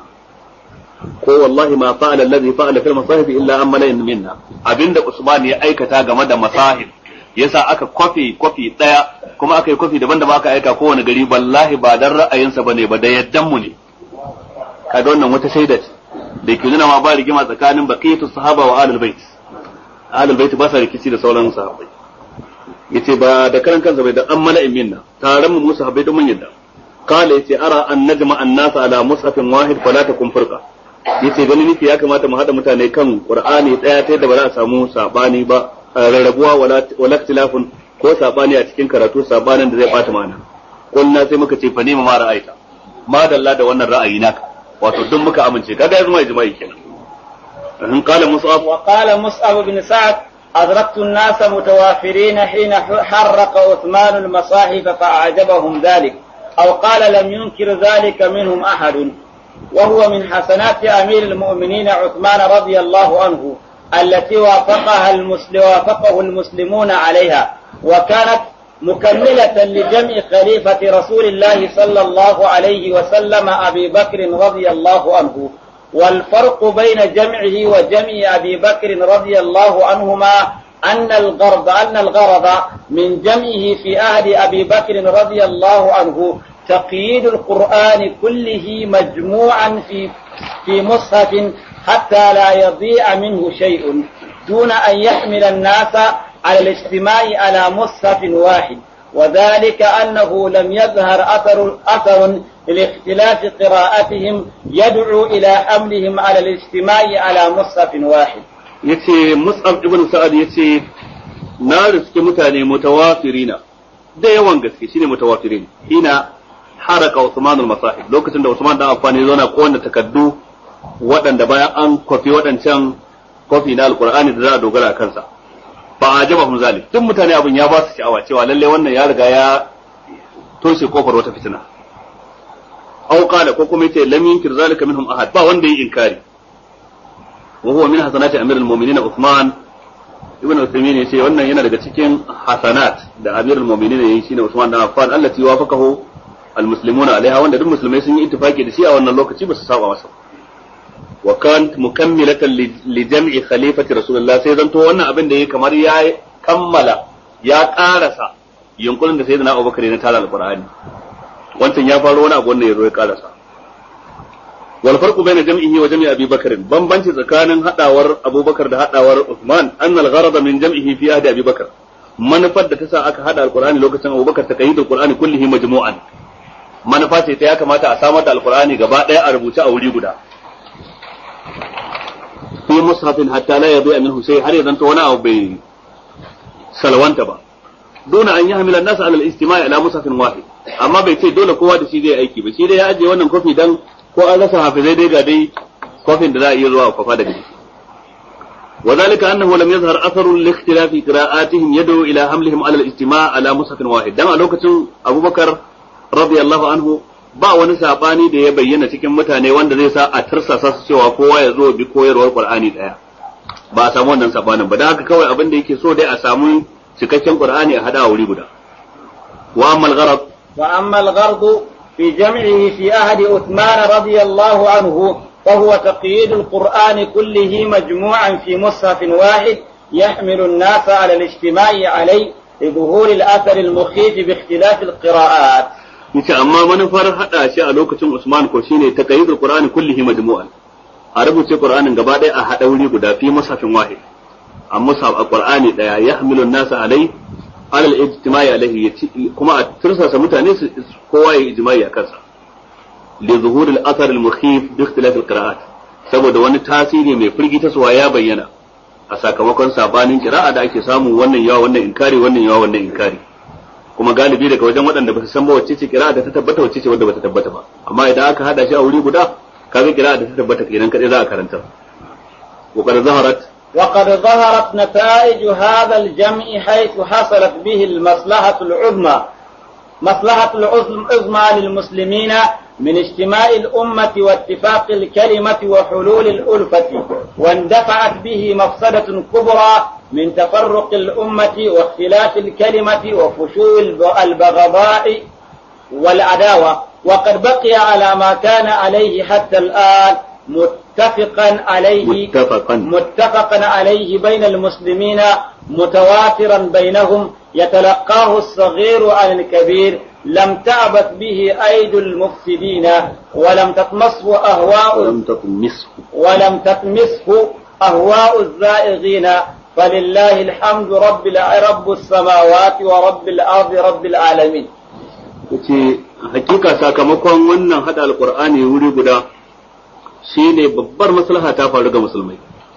ko wallahi ma fa'ala allazi fa'ala fil masahif illa an mala'in minna abinda usman ya aikata game da masahif yasa aka kwafi kwafi daya kuma aka yi kwafi daban-daban aka aika kowane gari wallahi ba dan ra'ayinsa bane ba da yaddan mu ne kaga wannan wata shaida ce da ke nuna ma ba rigima tsakanin baqiyatu sahaba wa ahlul bait ahlul bait ba sa rikici da sauran sahabbai yace ba da karan kansa bai da an mala'in minna taron mu musu habbai da mun yadda kala yace ara an najma an-nas ala mushafin wahid fala takun furqa yace gani nake ya kamata mu hada mutane kan qur'ani daya ta yadda ba za a samu sabani ba rarrabuwa wala ikhtilafun ko sabani a cikin karatu sabanin da zai bata mana kullu sai muka ce fa nima ma ra'aita ma dalla da wannan ra'ayi naka wato duk muka amince kaga yanzu mai jima'i kenan in qala mus'ab wa qala mus'ab bin sa'd أدركت الناس متوافرين حين حرق عثمان المصاحف فأعجبهم ذلك أو قال لم ينكر ذلك منهم أحد وهو من حسنات أمير المؤمنين عثمان رضي الله عنه التي وافقها المسلم وافقه المسلمون عليها وكانت مكملة لجمع خليفة رسول الله صلى الله عليه وسلم أبي بكر رضي الله عنه والفرق بين جمعه وجمع أبي بكر رضي الله عنهما أن الغرض أن الغرض من جمعه في عهد أبي بكر رضي الله عنه تقييد القرآن كله مجموعا في في مصحف حتى لا يضيع منه شيء دون أن يحمل الناس على الاجتماع على مصحف واحد وذلك أنه لم يظهر أثر أثر لاختلاف قراءتهم يدعو إلى حملهم على الاجتماع على مصحف واحد yace Mus'ab ibn Sa'ad yace na riske mutane mutawafirina da yawan gaske shine mutawafirin hina haraka Usman al-Masahib lokacin da Usman dan Affan ya zauna ko wanda takaddu waɗanda bayan an kwafi waɗancan kwafi na alkur'ani da za a dogara a kansa ba a jaba hum zalik duk mutane abin ya ba su sha'awa cewa lalle wannan ya riga ya toshe kofar wata fitina aw qala ko kuma yace lam yunkir zalika minhum ahad ba wanda yi inkari wa huwa min hasanati amirul mu'minin Uthman ibn Uthaymeen yace wannan yana daga cikin hasanat da amirul mu'minin yayi shine Uthman dan Affan allati wafaqahu almuslimuna alaiha wanda duk musulmai sun yi ittifaki da shi a wannan lokaci ba su saba masa wa kan mukammilatan li jam'i khalifati rasulullah sai zanto wannan abin da yake kamar ya kammala ya karasa yunkurin da sayyidina Abubakar na tara alqur'ani wancan ya faro wani abu wannan ya zo ya karasa wal farqu bayna jam'ihi wa jam'i Abi Bakr bambanci tsakanin hadawar Abubakar da hadawar Uthman annal gharada min jam'ihi fi ahdi Abi Bakr manufar da ta sa aka hada alqur'ani lokacin Abubakar ta kayyidul qur'ani kullihi majmu'an manufa ce ta ya kamata a samar da alqur'ani gaba daya a rubuce a wuri guda fi mushafin hatta la yadi minhu shay har yanzu wani abu bai salwanta ba dole an yi hamilan nasu alal istima'i ala mushafin wahid amma bai ce dole kowa da shi zai aiki ba shi dai ya ajiye wannan kofi dan ko an rasa hafizai dai ga dai kofin da za a iya zuwa kwafa daga shi وذلك أنه لم يظهر أثر لاختلاف قراءاتهم يدعو إلى حملهم على الاجتماع على مصحف واحد دم لوكة أبو بكر رضي الله عنه ba wani sabani da ya bayyana cikin mutane wanda zai sa a tarsasa su cewa kowa ya zo bi koyarwar Qur'ani daya ba a samu wannan sabanin ba dan haka kawai abin da yake so dai a samu cikakken Qur'ani a hada wuri guda wa amma al-gharad wa amma al-gharad fi jam'ihi fi ahdi Uthman radiyallahu anhu فهو تقييد القرآن كله مجموعا في مصحف واحد يحمل الناس على الاجتماع عليه لظهور الأثر المخيف باختلاف القراءات yace amma manufar hada shi a lokacin Usman ko shine taqayyidul Qur'ani kullihi majmu'an a rubuce Qur'anin gaba ɗaya a hada wuri guda fi musafin wahid a musaf a Qur'ani daya yahmilu an-nasa alai alal ijtimai alaihi kuma a tursasa mutane su kowa ya ijma'i a kansa li zuhuril athar al-mukhif bi ikhtilaf al-qira'at saboda wani tasiri mai firgita suwa ya bayyana a sakamakon sabanin kira'a da ake samu wannan yawa wannan inkari wannan yawa wannan inkari kuma galibi daga wajen waɗanda ba su san ba wacce ce kira'a da ta tabbata wacce ce wadda ba ta tabbata ba amma idan aka hada shi a wuri guda kaga kira'a da ta tabbata kenan kadai za a karanta wa qad zaharat وقد ظهرت نتائج هذا الجمع حيث حصلت به المصلحة العظمى مصلحة العظمى للمسلمين من اجتماع الأمة واتفاق الكلمة وحلول الألفة واندفعت به مفسدة كبرى من تفرق الأمة واختلاف الكلمة وفشو البغضاء والعداوة وقد بقي على ما كان عليه حتى الآن متفقا عليه متفقا متفقا عليه بين المسلمين متواترا بينهم يتلقاه الصغير عن الكبير لم تعبث به أيدي المفسدين ولم تطمسه أهواء ولم تطمسه ولم تطمسه أهواء الزائغين فلله الحمد رب الع- رب السماوات ورب الأرض رب العالمين yace hakika sakamakon wannan hada alqur'ani wuri guda shine babbar maslaha ta faru ga musulmai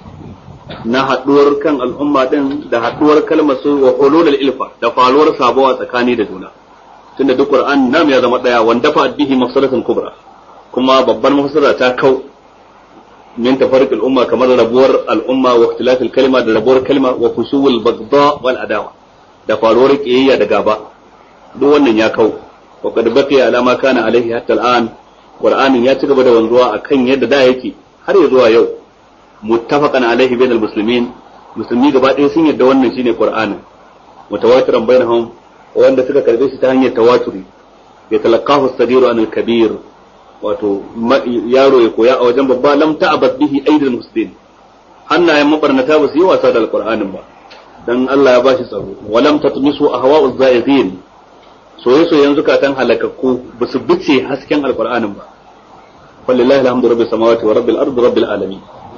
na haduwar kan al'umma din da haduwar kalmar su wa hululul ilfa da faruwar sabuwa tsakani da juna tunda duk qur'an nam ya zama daya wanda fa bihi mafsadatan kubra kuma babbar mafsada ta kau min tafarruq al-umma kamar rabuwar al-umma wa ikhtilaf al-kalima da rabuwar kalma wa fusuwul baghdha wal adawa da faruwar kiyayya da gaba duk wannan ya kau wa qad baqiya ala ma kana alaihi hatta al-an qur'anin ya ci gaba da wanzuwa akan yadda da yake har ya zuwa yau muttafaqan alaihi bainal muslimin musulmi gaba ɗaya sun yadda wannan shine qur'anin mutawatiran bainahum wanda suka karbe shi ta hanyar tawaturi ya talaqahu as-sadiru anil kabir wato yaro ya koya a wajen babba lam ta'abad bihi aidil muslimin hannayen mabarnata ba su yi wasa da alqur'anin ba dan Allah ya bashi tsaro walam tatmisu ahwa'uz zaizin soye-soyen zukatan halakakku ba su bice hasken alkur'anin ba falillahi alhamdu rabbil samawati wa rabbil ardi rabbil alamin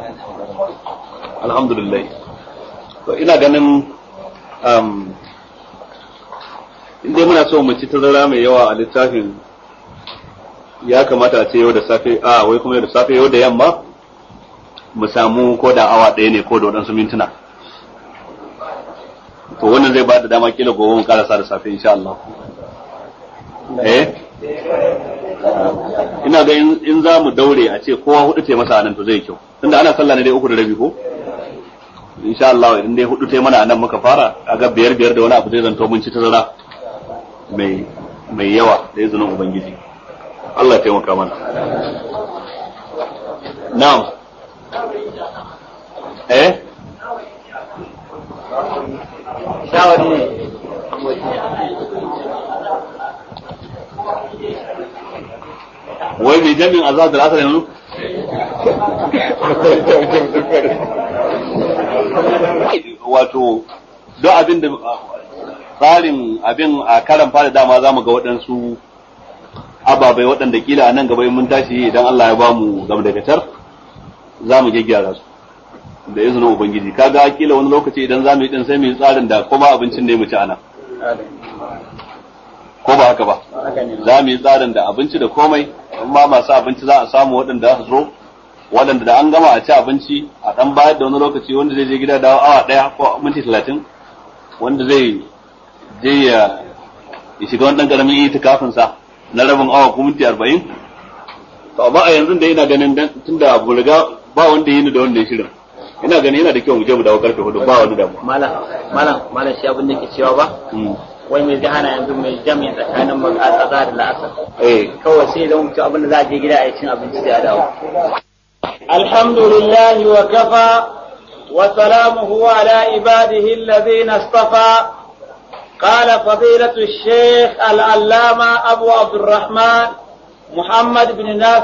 alhamdulillah to ina ganin um inda muna so mu ci tazara mai yawa a littafin ya kamata a ce yau da safe a wai kuma yau da safe yau da yamma mu samu ko da awa ɗaya ne ko da waɗansu mintuna to wannan zai ba da dama kila gobe mu karasa da safe insha Allah eh ina ga in za mu daure a ce kowa hudu ce masa anan to zai kyau tunda ana sallah ne dai uku da rabi ko insha Allah in dai hudu ce mana anan muka fara kaga biyar biyar da wani abu zai zanto mun ci tazara mai mai yawa da izinin ubangiji Allah ya taimaka mana na'am eh shawari ne wai mai jami'in azhar da asar yanzu wato don abin da tsarin abin a karan fara dama za mu ga waɗansu ababai waɗanda kila a nan gaba in mun tashi idan Allah ya ba mu gamdagatar za mu gyaggyara su da izinin ubangiji kaga kila wani lokaci idan za mu yi din sai mu yi tsarin da kuma abincin ne mu ci ana ko ba haka ba za mu yi tsarin da abinci da komai amma masu abinci za a samu waɗanda su zo waɗanda da an gama a ci abinci a ɗan bayar da wani lokaci wanda zai je gida da awa ɗaya ko minti talatin wanda zai je ya shiga wani ɗan ƙaramin itikafin sa na rabin awa ko minti arba'in to amma a yanzu da ina ganin tun da abu riga ba wanda yi ni da wanda ya shirin ina ganin yana da kyau mu je mu dawo karfe hudu ba wani damuwa malam malam malam shi abin da ke cewa ba wai mai zai hana yanzu mai jami'a tsakanin azhar da la'asar eh kawai sai da mutu abin da za a je gida a yi cin abinci da ya dawo alhamdulillah wa kafa wa salamuhu ala ibadihi alladhina istafa قال فضيلة الشيخ العلامة أبو عبد الرحمن محمد بن ناس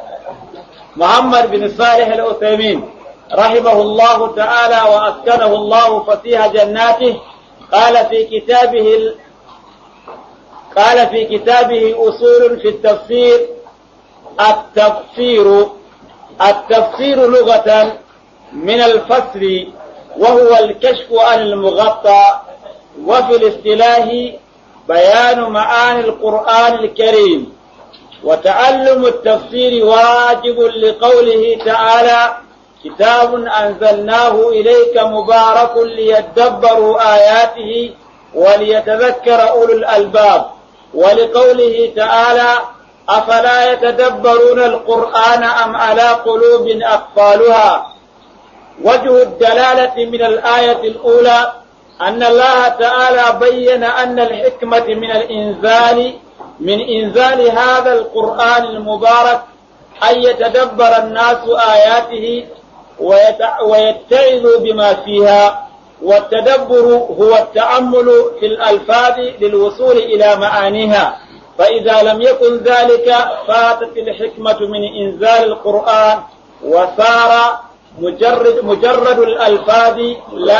محمد بن صالح العثيمين رحمه الله تعالى وأسكنه الله فسيح جناته قال في كتابه ال... قال في كتابه أصول في التفسير التفسير التفسير لغة من الفصل وهو الكشف عن المغطى وفي الاصطلاح بيان معاني القرآن الكريم وتعلم التفسير واجب لقوله تعالى كتاب أنزلناه إليك مبارك ليدبروا آياته وليتذكر أولو الألباب ولقوله تعالى أفلا يتدبرون القرآن أم على قلوب أقفالها وجه الدلالة من الآية الأولى أن الله تعالى بين أن الحكمة من الإنزال من إنزال هذا القرآن المبارك أن يتدبر الناس آياته ويتعظوا بما فيها والتدبر هو التأمل في الألفاظ للوصول إلى معانيها فإذا لم يكن ذلك فاتت الحكمة من إنزال القرآن وصار مجرد مجرد الألفاظ لا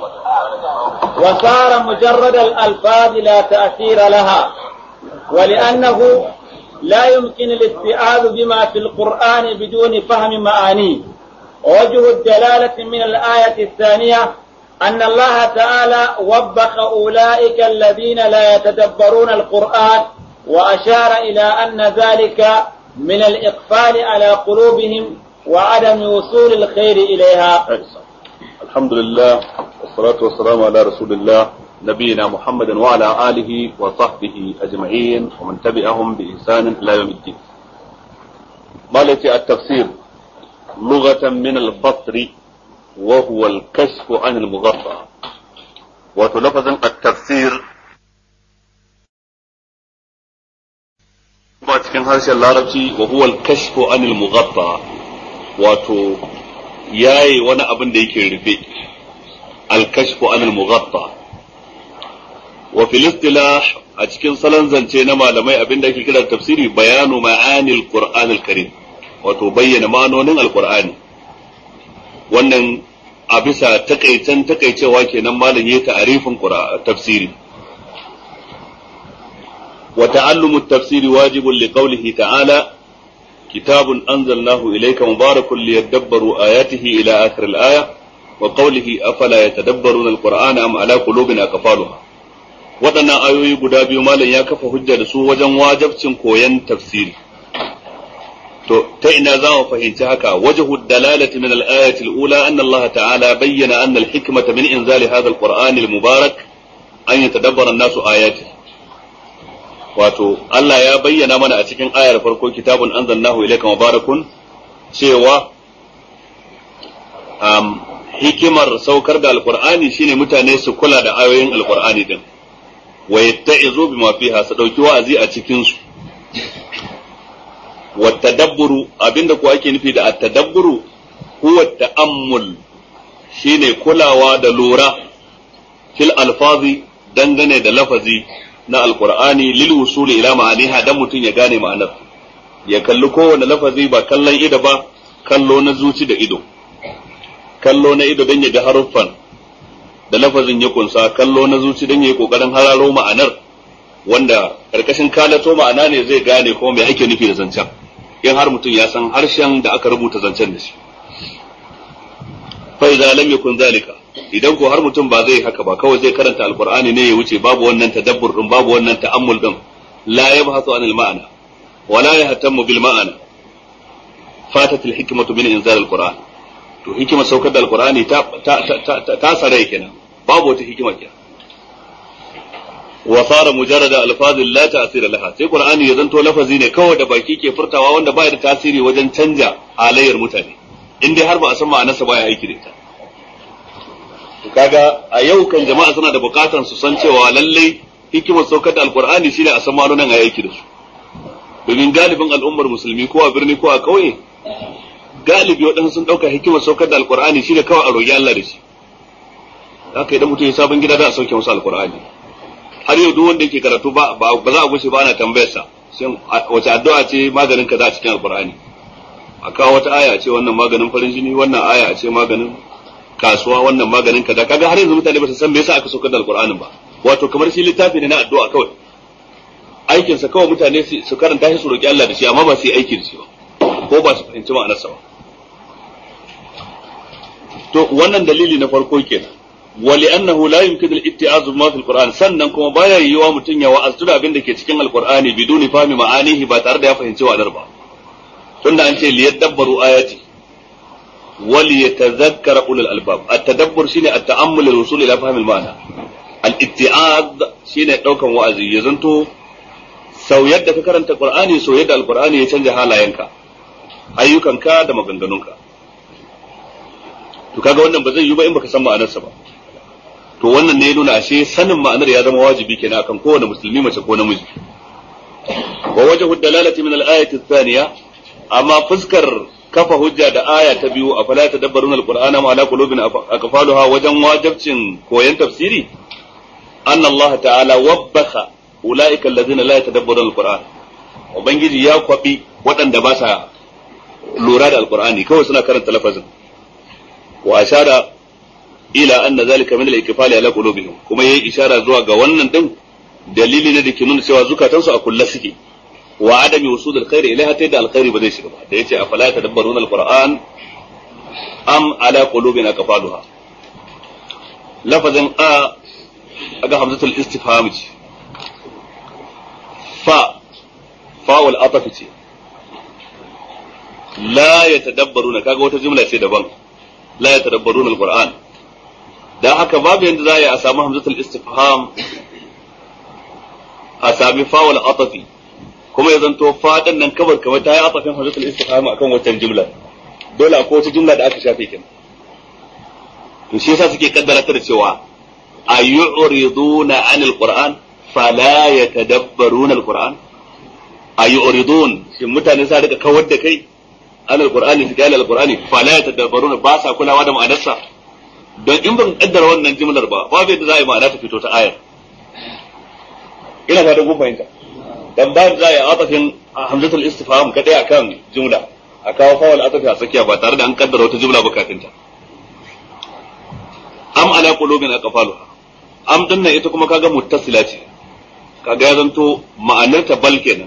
وصار مجرد الألفاظ لا تأثير لها ولأنه لا يمكن الاستيعاب بما في القرآن بدون فهم معانيه ووجه الدلالة من الآية الثانية أن الله تعالى وبخ أولئك الذين لا يتدبرون القرآن وأشار إلى أن ذلك من الإقفال على قلوبهم وعدم وصول الخير إليها الحمد لله والصلاة والسلام على رسول الله نبينا محمد وعلى آله وصحبه أجمعين ومن تبعهم بإحسان إلى يوم الدين مالتي التفسير لغة من البصر وهو الكشف عن المغطى وتلفظ التفسير ba cikin harshen larabci wa huwa al-kashfu anil mughatta wato yayi wani abin da yake rufe al-kashfu anil mughatta wa fil istilah a cikin salon zance na malamai abin da ake kira tafsiri bayanu ma'anil qur'anil karim wato bayyana ma'anonin alqur'ani wannan a bisa takaicen takaicewa kenan malam yayi ta'arifin tafsiri وتعلم التفسير واجب لقوله تعالى كتاب أنزلناه إليك مبارك ليدبروا آياته إلى آخر الآية وقوله أفلا يتدبرون القرآن أم على قلوب أقفالها waɗannan ayoyi guda biyu malam ya kafa hujja da su wajen wajabcin koyon tafsiri to ta ina za mu fahimci haka wajhu dalalati min al-ayati al-ula anna Allah ta'ala bayyana anna al-hikmata min inzali hadha al-Qur'an al-mubarak an yatadabbara an-nasu ayatihi wato Allah ya bayyana mana a cikin ayar farko kitabun anzalnahu ilayka mubarakun cewa um, hikimar saukar da alqur'ani shine mutane su kula da ayoyin alqur'ani din wa yatta'izu bima fiha su dauki wa'azi a cikin su wa tadabburu abinda ko ake nufi da at-tadabburu huwa ta'ammul shine kulawa da lura fil alfazi dangane da lafazi na alkur'ani lil wusuli ila ma'aniha dan mutum ya gane ma'anar ya kalli kowane lafazi ba kallon ido ba kallo na zuci da ido kallo na ido dan ya ga haruffan da lafazin ya kunsa kallo na zuci dan ya yi kokarin hararo ma'anar wanda karkashin kalato ma'ana ne zai gane kuma me ake nufi da zancen in har mutum ya san harshen da aka rubuta zancen da shi fa idza lam yakun zalika idan ko har mutum ba zai haka ba kawai zai karanta alqur'ani ne ya wuce babu wannan tadabbur din babu wannan ta'ammul din la yabhasu anil ma'ana wa la yahtammu bil ma'ana fatat al hikmatu min inzal alqur'an to hikima saukar da alqur'ani ta ta ta ta sare kenan babu wata hikima kenan wa sara mujarrada alfazil la ta'sira laha sai qur'ani ya zanto lafazi ne kawai da baki ke furtawa wanda baya da tasiri wajen canja halayyar mutane in dai har ba a san ma'anarsa baya aiki da ita kaga a yau kan jama'a suna da bukatan su san cewa lallai hikimar saukar da alkur'ani shine a san ma'anonin a yaki da su domin galibin al'ummar musulmi ko a birni ko a ƙauye galibi waɗansu sun ɗauka hikimar saukar da alkur'ani shine kawai a roƙi Allah da shi haka idan mutum ya sabon gida da a sauke masa alkur'ani har yau duk wanda yake karatu ba ba za a gushe ba ana tambayar sa shin wace addu'a ce maganin kaza a cikin alkur'ani a kawo wata aya ce wannan maganin farin jini wannan aya ce maganin kasuwa wannan maganin kaza kaga har yanzu mutane ba su san me yasa aka saukar da alqur'anin ba wato kamar shi littafi ne na addu'a kawai aikin sa kawai mutane su karanta shi su roki Allah da shi amma ba su yi aiki da shi ba ko ba su fahimci ma'anarsa ba to wannan dalili na farko kenan ولأنه لا يمكن الاتعاظ بما في القرآن sannan kuma baya yiwa mutum ya wa'aztu da abin da ke cikin alqur'ani biduni fahmi ma'anihi ba tare da ya fahimci wa'adar ba tunda an ce liyadabbaru ayati وليتذكر أولو الألباب التدبر شيني التأمل للوصول إلى فهم المعنى الاتعاظ شيني دوكا وأزي يزنتو sau yadda ka karanta Qur'ani sau yadda Al-Qur'ani ya canja halayenka ayyukanka da maganganunka to kaga wannan ba zai yi ba in baka san ma'anarsa ba to wannan ne ya nuna ashe sanin ma'anar ya zama wajibi kenan akan kowane musulmi mace ko namiji wa wajhu dalalati min al-ayati ath-thaniya amma fuskar kafa hujja da aya ta biyu a fala tadabbaruna al-qur'ana ma ala qulubin aqfaluha wajen wajibcin koyon tafsiri anna Allah ta'ala wabbakha ulaika alladhina la yatadabbaruna al-qur'an ubangiji ya kwabi waɗanda ba sa lura da alqur'ani kawai suna karanta lafazin wa ashara ila anna zalika min al-ikfali ala qulubihim kuma yayi ishara zuwa ga wannan din dalili ne da ke nuna cewa zukatansu a kulle suke wa adami wusul alkhairi ilaiha ta yadda alkhairi ba zai shiga ba da yace afala tadabbaruna alquran am ala qulubin aqfaluha lafazin a aga hamzatul istifham ce fa fa'ul ataf ce la yatadabbaruna kaga wata jumla ce daban la yatadabbaruna alquran dan haka babu yanda za a yi a samu hamzatul istifham a sami fawal atafi kuma ya zanto fadin nan kabar kamar ta yi atafin hamzatul istifham akan wancan jumla dole akwai wata jumla da aka shafe kin to shi yasa suke kaddara ta da cewa ayuriduna anil qur'an fala yatadabbaruna alquran ayuridun shin mutane sa rika kawar da kai anil qur'ani su gane alqur'ani fala yatadabbaruna ba sa kulawa da ma'anarsa don in ban kaddara wannan jimlar ba babu yadda za a yi ma'ana ta fito ta ayar ina fatan kun fahimta dan ba za a yi atafin hamzatul istifham kadai akan jumla a kawo fawal atafi a tsakiya ba tare da an kaddara wata jumla ba kafin ta am ala qulubin aqfaluha am din nan ita kuma kaga muttasila ce kaga ya zanto ma'anar ta bal kenan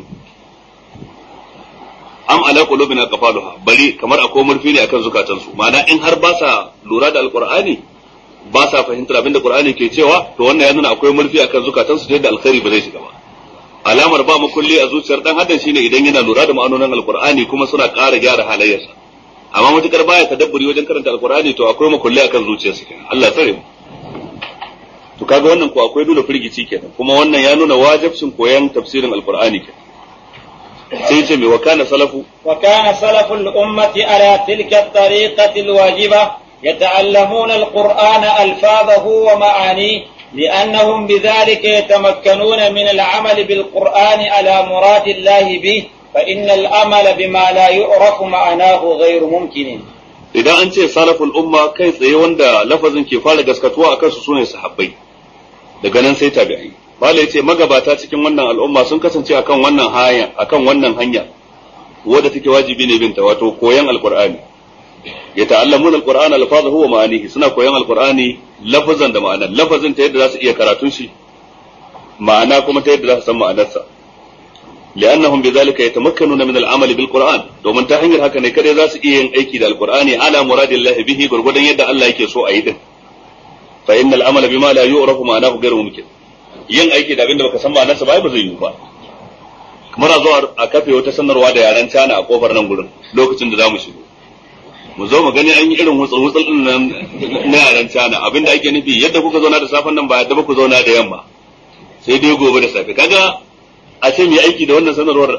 am ala qulubin aqfaluha bari kamar akwai murfi ne akan zukatansu ma'ana in har ba sa lura da alqur'ani ba sa fahimtar abin da qur'ani ke cewa to wannan ya nuna akwai murfi akan zukatansu da alkhairi ba zai shiga ba alamar ba makulli a zuciyar dan adam shine idan yana lura da ma'anonin alqur'ani kuma suna ƙara gyara halayyarsa amma matukar baya tadabburi wajen karanta alqur'ani to akwai makulli akan zuciyarsa kenan Allah tsare mu to kaga wannan ko akwai dole firgici kenan kuma wannan ya nuna wajibcin koyan tafsirin alqur'ani kenan sai ce mai wakana salafu وكان سلف الأمة على تلك الطريقة الواجبة يتعلمون القرآن ألفاظه ومعانيه لأنهم بذلك يتمكنون من العمل بالقرآن على مراد الله به فإن الأمل بما لا يعرف معناه غير ممكن idan an ce salaful umma kai tsaye wanda lafazin ke fara gaskatuwa akan su sune sahabbai daga nan sai tabi'ai bala yace magabata cikin wannan al'umma sun kasance akan wannan hanya akan wannan hanya wadda take wajibi ne binta wato koyan alqur'ani yata'allamuna alqur'ana alfazahu wa ma'anihi suna koyan alqur'ani lafazan da ma'anar lafazin ta yadda za su iya karatun shi ma'ana kuma ta yadda za su san ma'anarsa li'annahum bidhalika yatamakkanuna min al'amal bil qur'an domin ta hanyar haka ne kada za su iya yin aiki da alqur'ani ala muradillahi bihi gurgudan yadda Allah yake so a yi din fa innal amala bima la yu'rafu ma'anahu ghayru mumkin yin aiki da abin da baka san ma'anarsa ba ba zai yiwu ba kamar a zo a kafe wata sanarwa da yaren cana a kofar nan gurin lokacin da zamu shigo mu zo mu gani an yi irin wutsul wutsul din nan na yaren cana abinda ake nufi yadda kuka zauna da safen nan ba yadda ku zauna da yamma sai dai gobe da safe kaga a ce mai aiki da wannan sanarwar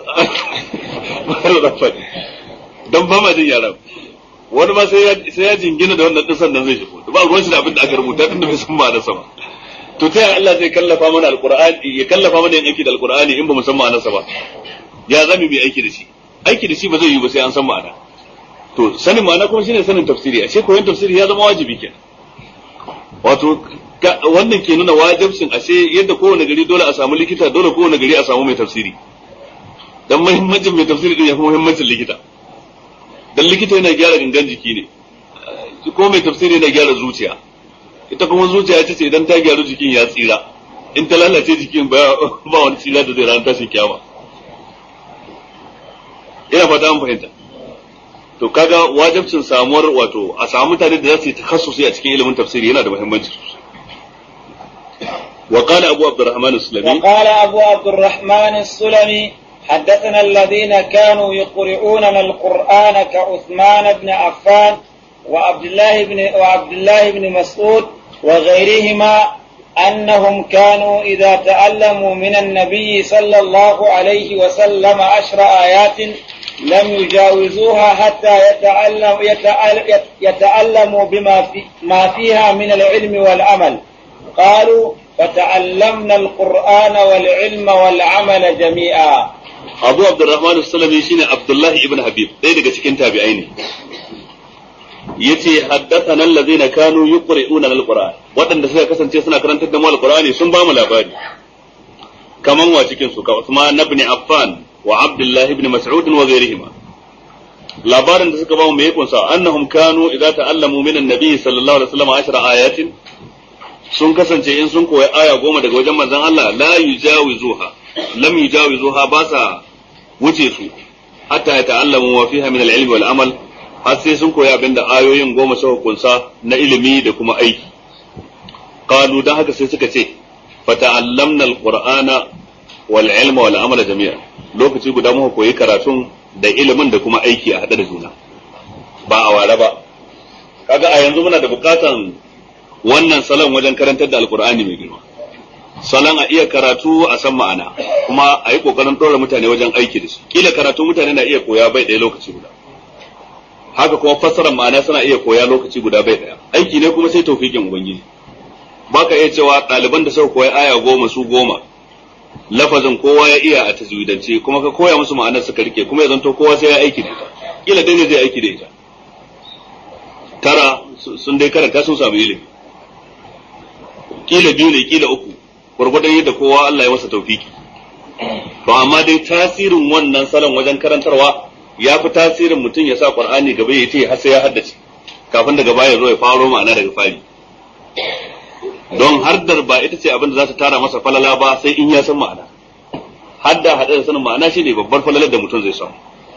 don ba ma jin yaran wani ma sai ya jingina da wannan din sannan zai shigo ba ruwan shi da abin da aka rubuta tun da bai san ba da sama to ta yaya Allah zai kallafa mana alqur'ani ya kallafa mana yin aiki da alqur'ani in ba mu san ma'anarsa ba ya zami mai aiki da shi aiki da shi ba zai yi ba sai an san ma'ana to sanin ma'ana kuma shine sanin tafsiri ashe koyon tafsiri ya zama wajibi kenan wato wannan ke nuna wajibcin ashe yadda kowane gari dole a samu likita dole kowane gari a samu mai tafsiri dan muhimmancin mai tafsiri din ya fi muhimmancin likita dan likita yana gyara gangan jiki ne ko mai tafsiri yana gyara zuciya ita kuma zuciya ita ce idan ta gyaru jikin ya tsira in ta lalace jikin ba ba wani tsira da zai ranar tashin kiyama ina fata an fahimta to kaga wajibcin samuwar wato a samu mutane da za su yi takhassusi a cikin ilimin tafsiri yana da muhimmanci sosai وقال أبو عبد الرحمن السلمي وقال أبو عبد الرحمن السلمي حدثنا الذين كانوا يقرؤوننا القرآن كعثمان بن عفان وعبد الله بن وعبد الله بن مسعود وغيرهما أنهم كانوا إذا تعلموا من النبي صلى الله عليه وسلم عشر آيات لم يجاوزوها حتى يتعلم يتعلم يتعلموا بما في ما فيها من العلم والعمل قالوا فتعلمنا القرآن والعلم والعمل جميعا Abu Abdurrahman Salami shine Abdullahi ibn Habib ɗaya daga cikin tabi'ai ne yace haddathana allazina kanu yuqri'una al-Qur'an waɗanda suka kasance suna karantar da mu al-Qur'ani sun ba mu labari kaman wa cikin su ka Usman ibn Affan wa Abdullah ibn Mas'ud wa ghayrihima labarin da suka ba mu me kunsa annahum kanu idza ta'allamu min an-nabi sallallahu alaihi wasallam ashra ayatin sun kasance in sun koyi aya goma daga wajen manzon Allah la yujawizuha lam yujawizuha ba sa wuce su hatta ya ta'allamu wa fiha min al-ilmi wal amal har sai sun koyi abinda ayoyin goma suka kunsa na ilimi da kuma aiki qalu dan haka sai suka ce fata'allamna al-qur'ana wal ilma wal amala jami'a lokaci guda muka koyi karatun da ilimin da kuma aiki a hade da juna ba a ware ba kaga a yanzu muna da bukatan wannan salon wajen karantar da alkur'ani mai girma salon a iya karatu a san ma'ana kuma a yi kokarin ɗora mutane wajen aiki da shi kila karatu mutane na iya koya bai ɗaya lokaci guda haka kuma fassarar ma'ana suna iya koya lokaci guda bai ɗaya aiki ne kuma sai taufikin ubangiji baka iya cewa ɗaliban da suka koya aya goma su goma lafazin kowa ya iya a tajwidance kuma ka koya musu ma'anar suka rike kuma ya zanto kowa sai ya aiki da ita kila dai ne zai aiki da ita tara sun dai karanta sun samu ilimi kila biyu ne kila uku gwargwadon yadda kowa Allah ya masa taufiki to amma dai tasirin wannan salon wajen karantarwa ya fi tasirin mutum ya sa qur'ani gaba ya ce har sai ya haddace kafin daga baya zo ya faro ma'ana daga fari don hardar ba ita ce abin da za ta tara masa falala ba sai in ya san ma'ana hadda hada da sanin ma'ana shine babbar falalar da mutum zai samu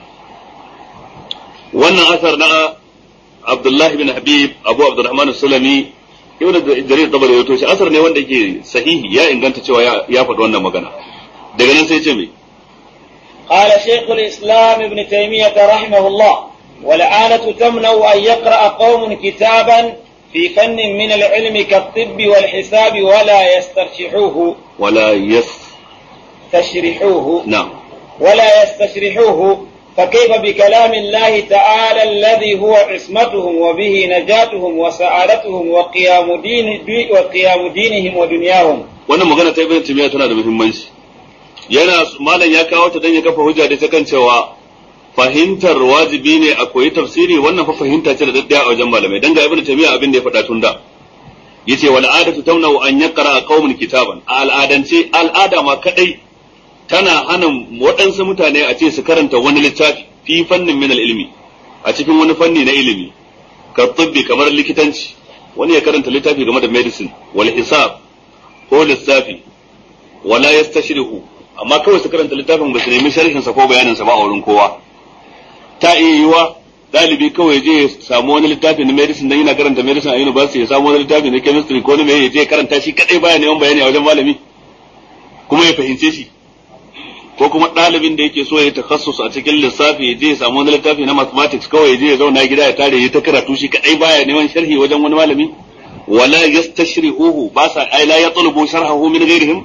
wannan asar na Abdullahi bin Habib Abu Abdurrahman Sulami ibn jarir tabari wato shi asar ne wanda yake sahihi ya inganta cewa ya faɗi wannan magana daga nan sai ce me قال شيخ الإسلام ابن تيمية رحمه الله والعانة تمنع أن يقرأ قوم كتابا في فن من العلم كالطب والحساب ولا يسترشحوه ولا يس تشرحوه نعم ولا يستشرحوه فكيف بكلام الله تعالى الذي هو عصمتهم وبه نجاتهم وسعادتهم وقيام دين وقيام دينهم ودنياهم wannan magana ta ibn timiya tana da muhimmanci yana malam ya kawo ta dan ya kafa hujja da ta kan cewa fahimtar wajibi ne a koyi tafsiri wannan fa fahimta ce da daddaya a wajen malamai dan ga ibn timiya abin da ya faɗa tun da yace wal adatu tamna an yaqra qaumun kitaban a al'adance al'ada ma kadai tana hana waɗansu mutane a ce su karanta wani littafi fi fannin min ilmi a cikin wani fanni na ilimi ka tibbi kamar likitanci wani ya karanta littafi game da medicine wal hisab ko lissafi wala yastashrihu amma kawai su karanta littafin ba su nemi sharhin sa ko bayanin sa ba a wurin kowa ta iya yiwa dalibi kawai je ya samu wani littafi na medicine dan yana karanta medicine a university ya samu wani littafi na chemistry ko na me ya je karanta shi kadai baya neman bayani a wajen malami kuma ya fahimce shi ko kuma ɗalibin da yake so ya takassus a cikin lissafi ya je ya samu wani littafi na mathematics kawai ya je ya zauna gida ya tare ya ta karatu shi kadai baya neman sharhi wajen wani malami wala yastashrihuhu ba sa ai la yatlubu sharhahu min ghairihim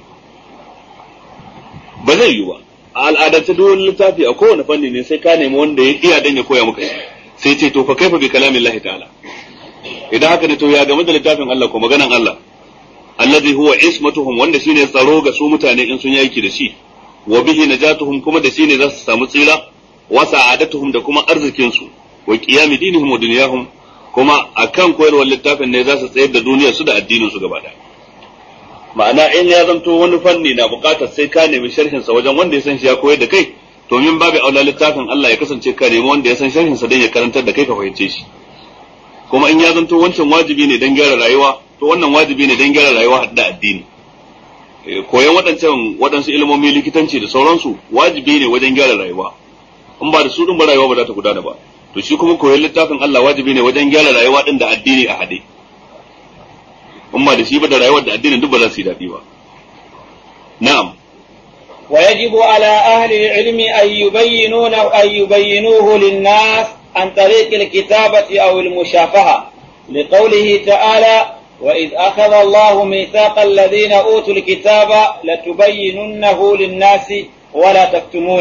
ba zai yi ba a al'adance duk wani littafi a kowane fanni ne sai ka nemi wanda ya iya dan ya koya maka sai ce to fa kaifa bi kalamillahi ta'ala idan haka ne to ya game da littafin Allah ko maganan Allah alladhi huwa ismatuhum wanda shine tsaro ga su mutane in sun yi aiki da shi wa bihi najatuhum kuma da shine za su samu tsira wa sa'adatuhum da kuma arzikin su wa qiyam dinihim wa dunyahum kuma akan koyarwar littafin ne za su tsayar da duniyar su da addinin su gaba daya ma'ana in ya zanto wani fanni na bukatar sai ka nemi sharhin sa wajen wanda ya san shi ya koyar da kai to min babu aula littafin Allah ya kasance ka nemi wanda ya san sharhin sa dan ya karantar da kai ka fahimce shi kuma in ya zanto wancan wajibi ne dan gyara rayuwa to wannan wajibi ne dan gyara rayuwa da addini koyan waɗancan waɗansu ilmomi likitanci da sauransu wajibi ne wajen gyara rayuwa in ba da su din ba rayuwa ba za ta gudana ba to shi kuma koyan littafin Allah wajibi ne wajen gyara rayuwa din da addini a hade in ba da shi ba da rayuwar da addinin duk ba za su yi daɗi ba na'am ويجب على أهل العلم أن يبينون أن يبينوه للناس عن طريق الكتابة أو المشافهة لقوله تعالى وإذ أخذ الله ميثاق الذين أوتوا الكتاب لتبيننه للناس ولا تكتمونه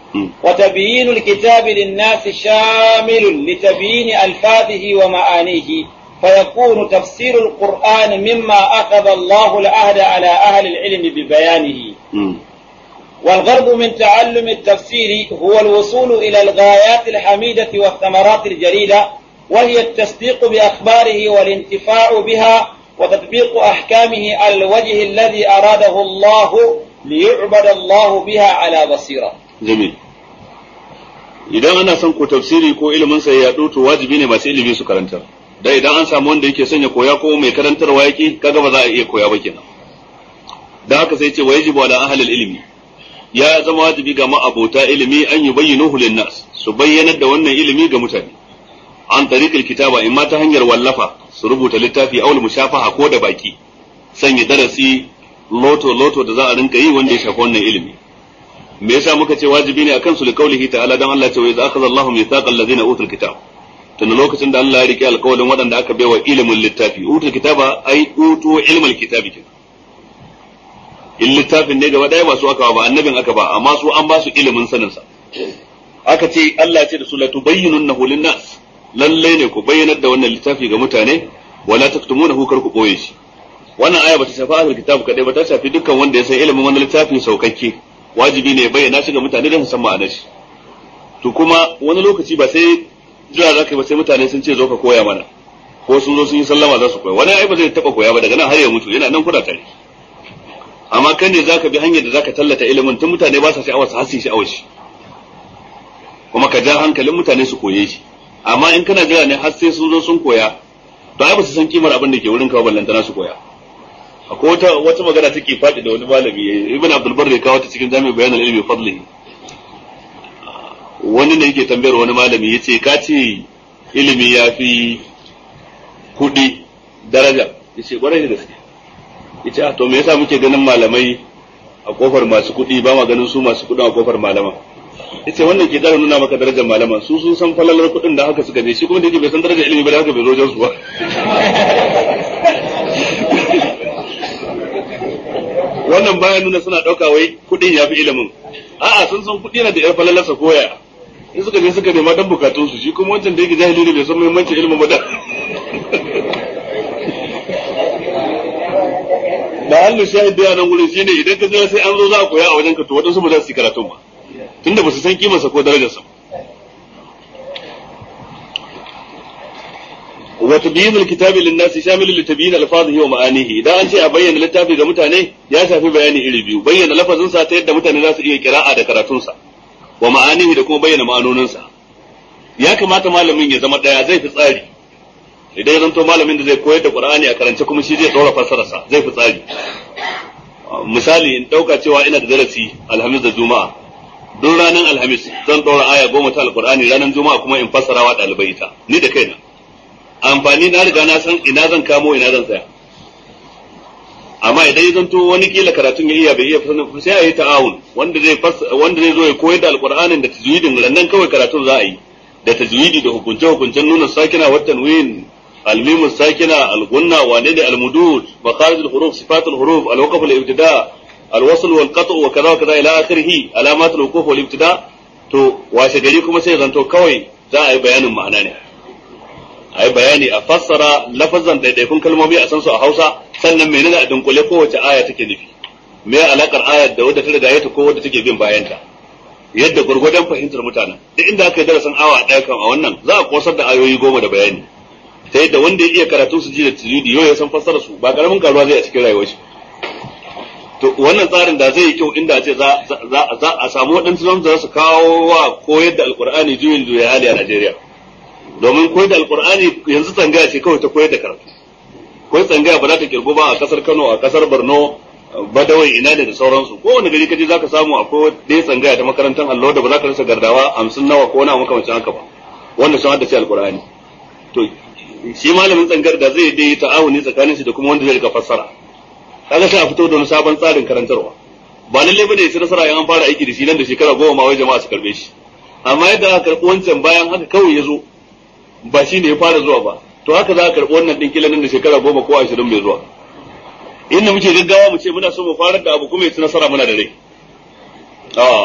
وتبيين الكتاب للناس شامل لتبيين ألفاظه ومعانيه فيكون تفسير القرآن مما أخذ الله العهد على أهل العلم ببيانه والغرض من تعلم التفسير هو الوصول إلى الغايات الحميدة والثمرات الجليلة وهي التصديق بأخباره والانتفاع بها وتطبيق أحكامه على الوجه الذي أراده الله ليعبد الله بها على بصيرة جميل idan ana son ko tafsiri ko ilimin sa ya to wajibi ne masu ilimi su karanta da idan an samu wanda yake son ya koya ko mai karantarwa yake kaga ba za a iya koya ba kenan da haka sai ce wa yajibu ala ahli ilmi ya zama wajibi ga ma'abota ilimi an yi bayyinuhu linnas su bayyanar da wannan ilimi ga mutane an tariqil kitaba in ma ta hanyar wallafa su rubuta littafi aul mushafaha ko da baki sanya darasi loto loto da za a rinka yi wanda ya shafi wannan ilimi me yasa muka ce wajibi ne akan su li qaulihi ta'ala dan Allah ce wa idza akhadha Allahu mithaqal ladina utul kitab tun lokacin da Allah ya rike alƙawarin waɗanda aka baiwa ilimin littafi utul kitaba ai utu ilmal kitabi kin in littafin ne gaba daya ba su aka ba annabin aka ba amma su an ba su ilimin sanin sa aka ce Allah ce da su la tubayyinunnahu linnas lalle ne ku bayyanar da wannan littafi ga mutane wala taktumunahu kar ku boye shi wannan aya bata shafi ahlul kitab kadai ba ta shafi dukkan wanda ya san ilimin wannan littafi saukakke wajibi ne bayyana shi ga mutane don su san ma'anar shi to kuma wani lokaci ba sai jira zaka ba sai mutane sun ce zo ka koya mana ko sun zo sun yi sallama za su koya wani ai ba zai taba koya ba daga nan har ya mutu yana nan kuna tare amma kan ne zaka bi hanyar da zaka tallata ilimin tun mutane ba sa sha'awar su hasi sha'awar shi kuma ka ja hankalin mutane su koye shi amma in kana jira ne har sai sun zo sun koya to ai ba su san kimar abin da ke wurin ka ballantana su koya akwai wata wata magana take faɗi da wani malami ibn abdul barri kawo ta cikin jami'in bayan ilmi fadli wani ne yake tambayar wani malami yace ka ce ilimi ya fi kuɗi daraja yace kwarai da gaske yace a to me yasa muke ganin malamai a kofar masu kuɗi ba ma ganin su masu kuɗin a kofar malaman yace wannan ke ƙara nuna maka darajar malaman su sun san falalar kuɗin da haka suka je shi kuma da yake bai san darajar ilimi ba da haka bai zo wajen su ba wannan baya nuna suna ɗauka wai kuɗin ya fi ilimin a'a sun san kuɗi yana da yar falalarsa koya in suka je suka nema dan bukatun su shi kuma wancan da yake jahili ne bai san muhimmancin ilimin ba da da halin shahid da nan gurin shine idan ka je sai an zo za a koya a wajen ka to wadansu ba za su yi karatun ba tunda ba su san kimarsa ko darajarsa وتبيين الكتاب للناس شامل لتبيين الفاظه ومعانيه idan an ce a bayyana littafi ga mutane ya shafi bayani iri biyu bayyana lafazin sa ta yadda mutane za su iya kira'a da karatun sa wa ma'anihi da kuma bayyana ma'anonin sa ya kamata malamin ya zama daya zai fi tsari idan ya zanto malamin da zai koyar da Qur'ani a karance kuma shi zai dora fassara sa zai fi tsari misali in dauka cewa ina da darasi alhamis da juma'a duk ranar alhamis zan dora aya goma ta alqur'ani ranar juma'a kuma in fassara wa ɗalibai ita ni da kaina amfani na riga na san ina zan kamo ina zan tsaya amma idan ya zanto wani kila karatun ya iya bai iya fasana sai a yi ta'awun wanda zai wanda zai zo ya koyar da alqur'anin da tajwidin nan kawai karatun za a yi da tajwidi da hukunce hukuncen nuna sakina wa tanwin الميم الساكنة الغنة وانين المدود مخارج الحروف صفات الحروف الوقف الابتداء الوصل والقطع وكذا وكذا الى اخره علامات الوقوف والابتداء to washe gari kuma sai zanto kawai za a yi bayanin ma'ana ne a yi bayani a fassara lafazan daidaikun kalmomi a san su a Hausa sannan menene a dunkule kowace aya take nufi me alakar ayar da wadda ta riga ta ko wadda take bin bayanta yadda gurgurdan fahimtar mutanen duk inda aka yi darasin awa ɗaya kan a wannan za a kosar da ayoyi goma da bayani ta yadda wanda ya iya karatu su ji da tajwidi yau ya san fassara su ba karamin karuwa zai a cikin rayuwar shi to wannan tsarin da zai yi kyau inda a ce za a samu waɗansu zan za su kawo wa koyar da alkur'ani juyin juya hali a Najeriya domin koyar da alkur'ani yanzu tsangaya ce kawai ta koyar da karatu koyar tsangaya ba za ta kirgo ba a kasar Kano a kasar Borno Badawai ina ne da sauransu kowane gari kaje zaka samu akwai ɗaya tsangaya ta makarantar allo da ba za ka rasa gardawa hamsin nawa ko na makamancin haka ba wanda sun haddace alkur'ani to shi malamin tsangar da zai dai ta'awuni tsakanin shi da kuma wanda zai rika fassara kaga sai a fito da wani sabon tsarin karantarwa ba lalle bane ya ci nasara in an fara aiki da shi nan da shekara goma ma wai jama'a su karbe shi amma yadda aka karbi wancan bayan haka kawai ya zo ba shi ne ya fara zuwa ba to haka za a karbi wannan din kila nan da shekara goma ko ashirin mai zuwa inda muke gaggawa mu ce muna so mu fara da abu kuma ya ci nasara muna da rai a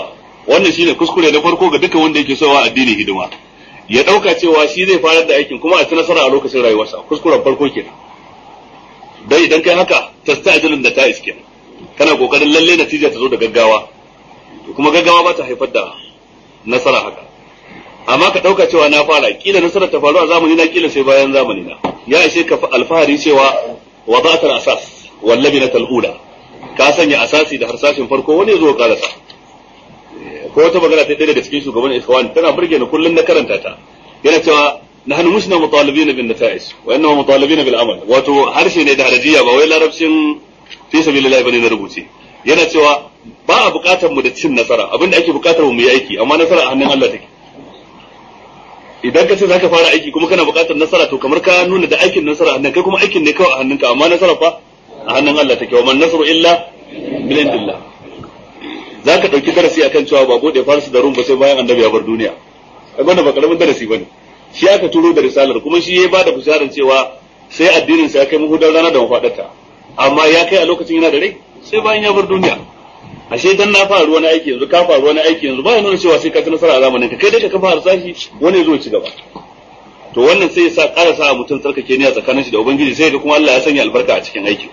wannan shine kuskure na farko ga dukkan wanda yake so wa addini hidima ya dauka cewa shi zai fara da aikin kuma a ci nasara a lokacin rayuwarsa kuskuren farko kenan dai idan kai haka tasta'jilun da ta iske kana kokarin lalle natija ta zo da gaggawa kuma gaggawa ba ta haifar da nasara haka amma ka dauka cewa na fara kila nasarar ta faru a zamani na kila sai bayan zamani na ya ishe ka alfahari cewa wada'atul asas wallabina tal'ula ka sanya asasi da harsashin farko wani zo karasa ko wata magana ta ɗaya daga cikin shugaban ikhwan tana burge ni kullun na karanta ta yana cewa nahnu musna mutalibina bin nata'is wa inna mutalibina bil amal wato harshe ne da harajiya ba wai larabcin fi sabilillah bane na rubuce yana cewa ba a bukatar mu da cin nasara abinda ake bukatar mu yi aiki amma nasara a hannun Allah take idan ka ce zaka fara aiki kuma kana bukatar nasara to kamar ka nuna da aikin nasara a hannun kai kuma aikin ne kawai a hannunka amma nasara fa a hannun Allah take wa man nasru illa bil indillah zaka dauki darasi akan cewa ba bude farsu da rum ba sai bayan annabi ya bar duniya kaga wannan ba karamin darasi bane shi aka turo da risalar kuma shi ya bada bisharar cewa sai addinin sa ya kai muhudar rana da mafadarta amma ya kai a lokacin yana da rai sai bayan ya bar duniya ashe dan na fara wani aiki yanzu ka fara wani aiki yanzu ba ya nuna cewa sai ka ci nasara a zamanin ka kai dai ka kafa harsashi wani zo ci gaba to wannan sai ya sa ƙara sa mutum tsarkake niyya tsakanin shi da ubangiji sai ga kuma Allah ya sanya albarka a cikin aiki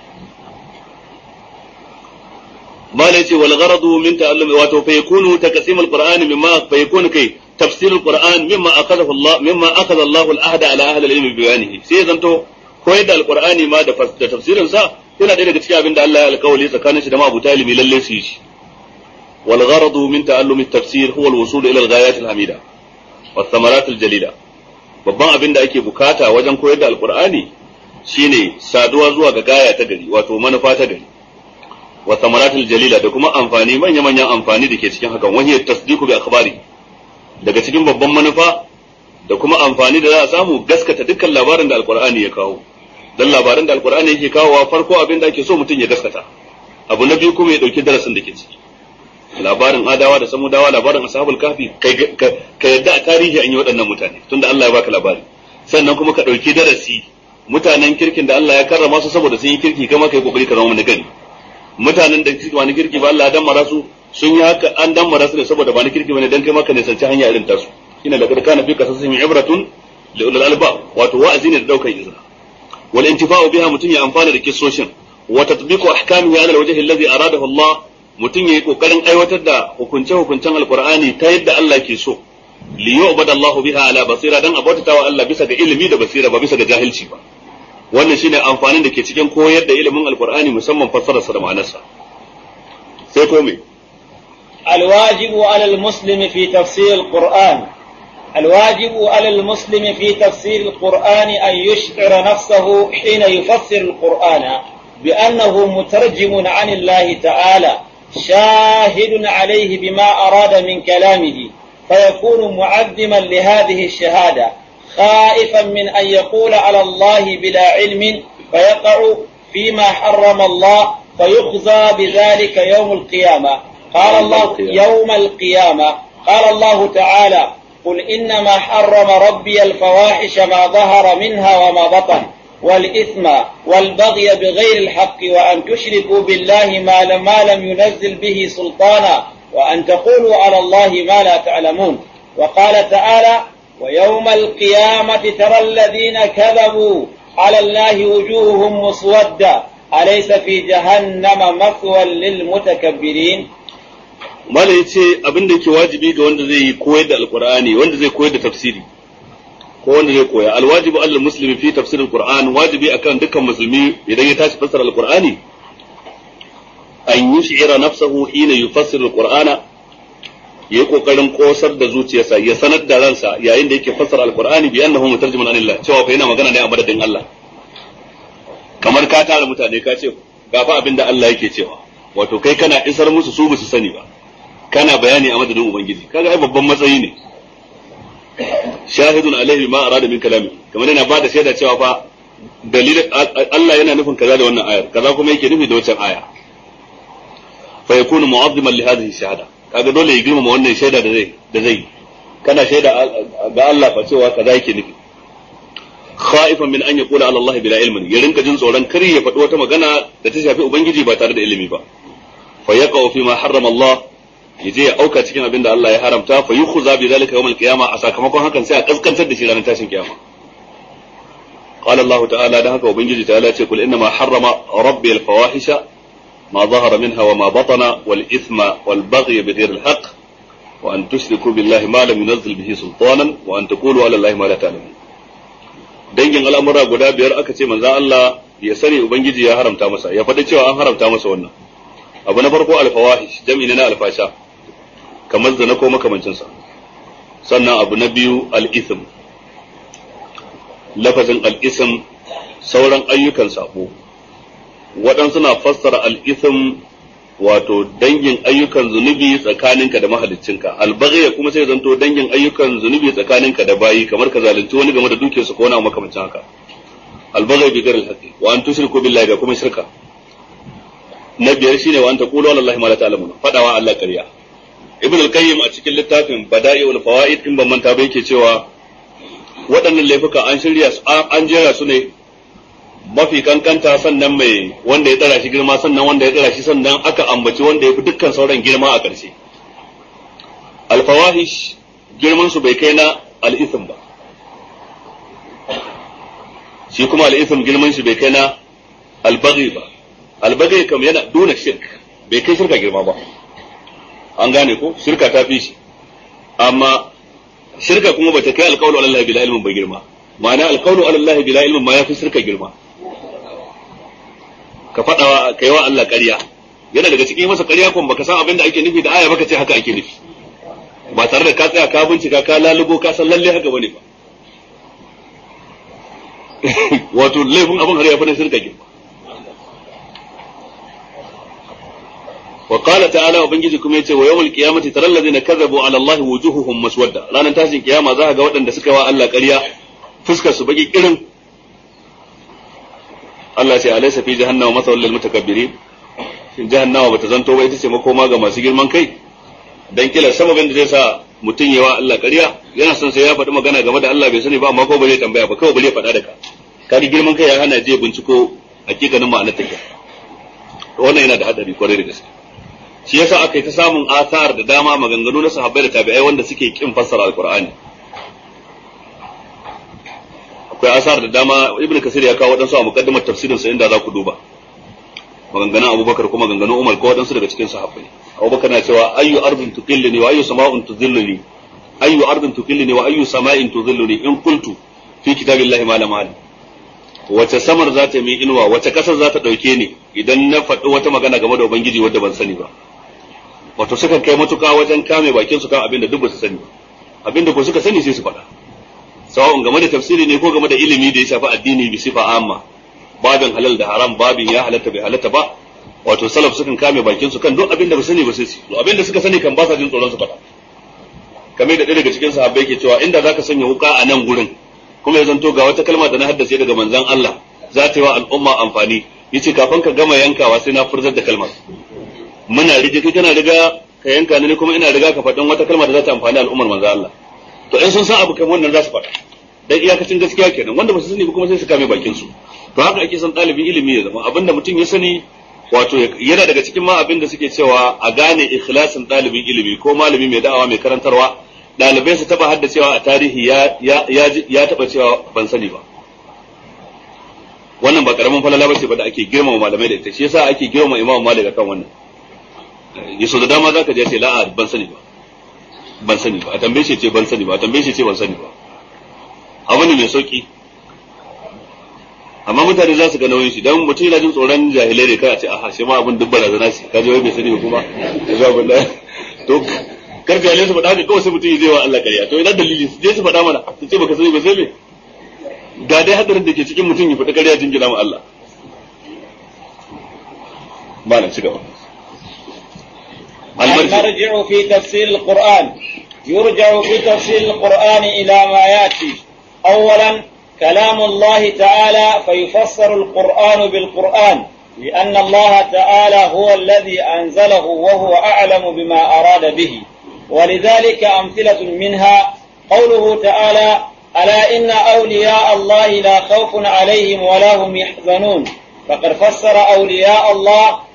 mala yace wal gharadu min ta'allum wato fa yakunu taqsim al-qur'an mimma fa yakunu kai tafsir al-qur'an mimma akhadahu Allah mimma akhadha Allah al-ahda ala ahli al-ilm bi bayanihi sai zanto koyar da al-qur'ani ma da tafsirin sa yana ɗaya daga cikin abin da Allah ya alƙawali tsakanin shi da mabuta ilimi lalle su yi shi wal gharadu min ta'allum at-tafsir huwa al-wusul ila al-ghayat al-hamida wa thamarat al-jalila babban abin da ake bukata wajen koyar da alqur'ani shine saduwa zuwa ga gaya ta gari wato manufa ta gari wa thamarat al-jalila da kuma amfani manya manyan amfani da ke cikin hakan wani tasdiqu bi akhbari daga cikin babban manufa da kuma amfani da za a samu gaskata dukkan labarin da alqur'ani ya kawo dan labaran da alkur'ani yake kawowa farko abin da ake so mutum ya gaskata abu na biyu kuma ya dauki darasin da ke ciki labarin adawa da samudawa labarin ashabul kafi ka yadda a tarihi an yi waɗannan mutane tunda Allah ya baka labari sannan kuma ka dauki darasi mutanen kirkin da Allah ya karrama su saboda sun yi kirki kama kai kokari ka zama wani gari mutanen da suke wani kirki ba Allah ya dammara su sun yi haka an dammara su ne saboda ba ni kirki bane dan kai maka ne sanci hanya irin tasu ina da kana fi kasasihim ibratun li ulul albab wato wa'azi ne da daukan izina والانتفاع بها متن ya amfana da kissoshin wa tatbiqu ahkamihi ala alwajh alladhi aradahu Allah mutun yayi kokarin aiwatar da hukunce hukuncen alqur'ani ta yadda Allah ke so li yu'bad Allah biha ala basira dan abota wa Allah bisa ga ilimi da basira ba bisa ga jahilci ba wannan shine amfanin da ke cikin koyar da ilimin alqur'ani musamman fassararsa da ma'anarsa sai ko me الواجب على المسلم في تفسير القرآن الواجب على المسلم في تفسير القرآن أن يشعر نفسه حين يفسر القرآن بأنه مترجم عن الله تعالى شاهد عليه بما أراد من كلامه فيكون معظما لهذه الشهادة خائفا من أن يقول على الله بلا علم فيقع فيما حرم الله فيخزى بذلك يوم القيامة قال الله يوم القيامة قال الله تعالى قل إنما حرم ربي الفواحش ما ظهر منها وما بطن والإثم والبغي بغير الحق وأن تشركوا بالله ما لم, ما لم ينزل به سلطانا وأن تقولوا على الله ما لا تعلمون وقال تعالى ويوم القيامة ترى الذين كذبوا على الله وجوههم مسودة أليس في جهنم مثوى للمتكبرين mala ya ce abin da yake wajibi ga wanda zai koyar da alkur'ani wanda zai koyar da tafsiri ko wanda zai koya alwajibu alal muslimi fi tafsir alquran wajibi akan dukkan musulmi idan ya tashi fassara alqur'ani an yush'ira nafsahu hina yufassiru alqur'ana yayi kokarin kosar da zuciyarsa ya sanar da ransa yayin da yake fassara alqur'ani bi annahu mutarjimun anillah cewa fa yana magana ne a madadin Allah kamar ka tara mutane ka ce ga fa abin da Allah yake cewa wato kai kana isar musu su su sani ba kana bayani a madadin ubangiji kaga ai babban matsayi ne shahidun alaihi ma arada min kalami kamar yana bada shaida cewa fa dalilin Allah yana nufin kaza da wannan ayar kaza kuma yake nufi da wancan aya fa yakunu mu'azziman li hadhihi shahada kaga dole ya girmama wannan shaida da zai da zai kana shaida ga Allah fa cewa kaza yake nufi khaifan min an yaqula ala Allah bila ilmin ya rinka jin tsoron kar ya faɗi wata magana da ta shafi ubangiji ba tare da ilimi ba fa yaqau fi ma harrama Allah ya je ya auka cikin abin da Allah ya haramta fa yukhza bi zalika yawm al-qiyama a sakamakon hakan sai a kaskantar da shi ranar tashin kiyama قال الله تعالى ده هكا وبنجي تعالى يقول إنما حرم ربي الفواحش ما ظهر منها وما بطن والإثم والبغي بغير الحق وأن تشركوا بالله ما لم ينزل به سلطانا وأن تقولوا على الله ما لا تعلمون dangin al'amura guda biyar aka ce manzo Allah ya sani ubangiji ya haramta masa ya faɗi cewa an haramta masa wannan abu na farko alfawahish jam'i na alfasha kamar zina ko makamancinsa sannan abu na biyu al-ithm lafazin al-ithm sauran ayyukan sabo waɗansu na fassara al-ithm wato dangin ayyukan zunubi tsakaninka da mahaliccinka albaghiya kuma sai zanto dangin ayyukan zunubi tsakaninka da bayi kamar ka zalunci wani game da dukiyarsa ko wani abu makamancin haka albaghiya bi ghairi al wa an tushriku billahi da kuma shirka na biyar shine wa an taqulu ala allahi ma la ta'lamun fadawa Allah ƙarya ibn al-qayyim a cikin littafin bada'iul fawaid in ban manta ba yake cewa waɗannan laifuka an shirya an jera su ne mafi kankanta sannan mai wanda ya tsara shi girma sannan wanda ya tsara shi sannan aka ambaci wanda ya fi dukkan sauran girma a ƙarshe alfawahish girman su bai kai na al'ithim ba shi kuma al'ithim girman shi bai kai na albaghi ba albaghi kam yana duna shirk bai kai shirka girma ba an gane ko shirka ta fi shi amma shirka kuma bata kai alqawlu ala allahi bila ilmin ba girma ma'ana alqawlu ala allahi bila ilmin ma yafi shirka girma ka faɗawa ka yi wa Allah ƙarya yana daga cikin masa ƙarya kuma baka san abin da ake nufi da aya baka ce haka ake nufi ba tare da ka tsaya ka bincika ka lalubo ka san lalle haka bane ba wato laifin abin har ya fi shirka girma wa qala ta'ala ubangiji kuma yace wa yawmul qiyamati taral ladina kadhabu ala Allah wujuhuhum maswadda ranar tashin kiyama za ka ga waɗanda suka wa Allah ƙarya fuskar su baki kirin Allah ce alaysa fi jahannama masawal lil mutakabbirin shin jahannama bata zanto ba ita ce makoma ga masu girman kai dan kila sababin da zai sa mutum yawa Allah ƙarya yana son sai ya faɗi magana game da Allah bai sani ba amma ko ba zai tambaya ba kawai ba zai faɗa da ka kaga girman kai ya hana je binciko hakikanin ma'anar take wannan yana da hadari kwarai da gaske shi yasa aka yi ta samun asar da dama maganganu na sahabbai da tabi'ai wanda suke kin fassara alqur'ani akwai asar da dama ibnu kasir ya kawo wadansu a muqaddimar tafsirin sa inda za ku duba maganganun abubakar kuma maganganun umar ko wadansu daga cikin sahabbai abubakar na cewa ayyu ardin tuqilluni wa ayyu sama'un tuzilluni ayyu ardin tuqilluni wa ayyu sama'in tuzilluni in qultu fi kitabillahi ma lam wace samar za ta mi inuwa wace kasar za ta dauke ni idan na faɗi wata magana game da ubangiji wadda ban sani ba wato sukan kai matuka wajen kame bakin su kan abin da duk ba su sani abin da ko suka sani sai su faɗa sawa'un game da tafsiri ne ko game da ilimi da ya shafi addini bi sifa amma babin halal da haram babin ya halatta bai halatta ba wato salaf sukan kame bakin su kan duk abin da ba sani ba sai su to abin da suka sani kan ba sa jin tsoron su faɗa kamar da ɗaya daga cikin sahabbai ke cewa inda zaka sanya wuka a nan gurin kuma ya zanto ga wata kalma da na haddace daga manzon Allah za ta yi wa al'umma amfani yace kafin ka gama yankawa sai na furzar da kalmar muna rige kai kana riga ka yanka ni kuma ina riga ka faɗin wata kalma da za ta amfani al'ummar manzon Allah to in sun san abu kamar wannan za su faɗa dan iyakacin gaskiya kenan wanda ba su sani ba kuma sai su kame bakin su to haka ake son ɗalibin ilimi ya zama abinda mutum ya sani wato yana daga cikin ma abin da suke cewa a gane ikhlasin ɗalibin ilimi ko malami mai da'awa mai karantarwa ɗalibai su taba haddacewa a tarihi ya ya ya taba cewa ban sani ba wannan ba karamin falala bace ba da ake girmama malamai da ita shi yasa ake girmama imam malik akan wannan yaso da dama zaka je ce la'a ban sani ba ban sani ba a tambaye shi ce ban sani ba a tambaye shi ce ban sani ba abu ne mai sauki amma mutane za su ga nauyin shi dan mutum yana jin tsoron jahilai ne kai a ce aha shi ma abin duk barazana shi ka je wai bai sani ba kuma ya zo abin da to kar jahilai su faɗa haka kawai sai mutum ya zai wa Allah ƙarya to idan dalili su je su faɗa mana su ce baka sani ba sai me ga dai hadarin da ke cikin mutum ya faɗi ƙarya jingina ma Allah malam ci gaba المرجع في تفسير القرآن يرجع في تفسير القرآن إلى ما يأتي أولا كلام الله تعالى فيفسر القرآن بالقرآن لأن الله تعالى هو الذي أنزله وهو أعلم بما أراد به ولذلك أمثلة منها قوله تعالى ألا إن أولياء الله لا خوف عليهم ولا هم يحزنون فقد فسر أولياء الله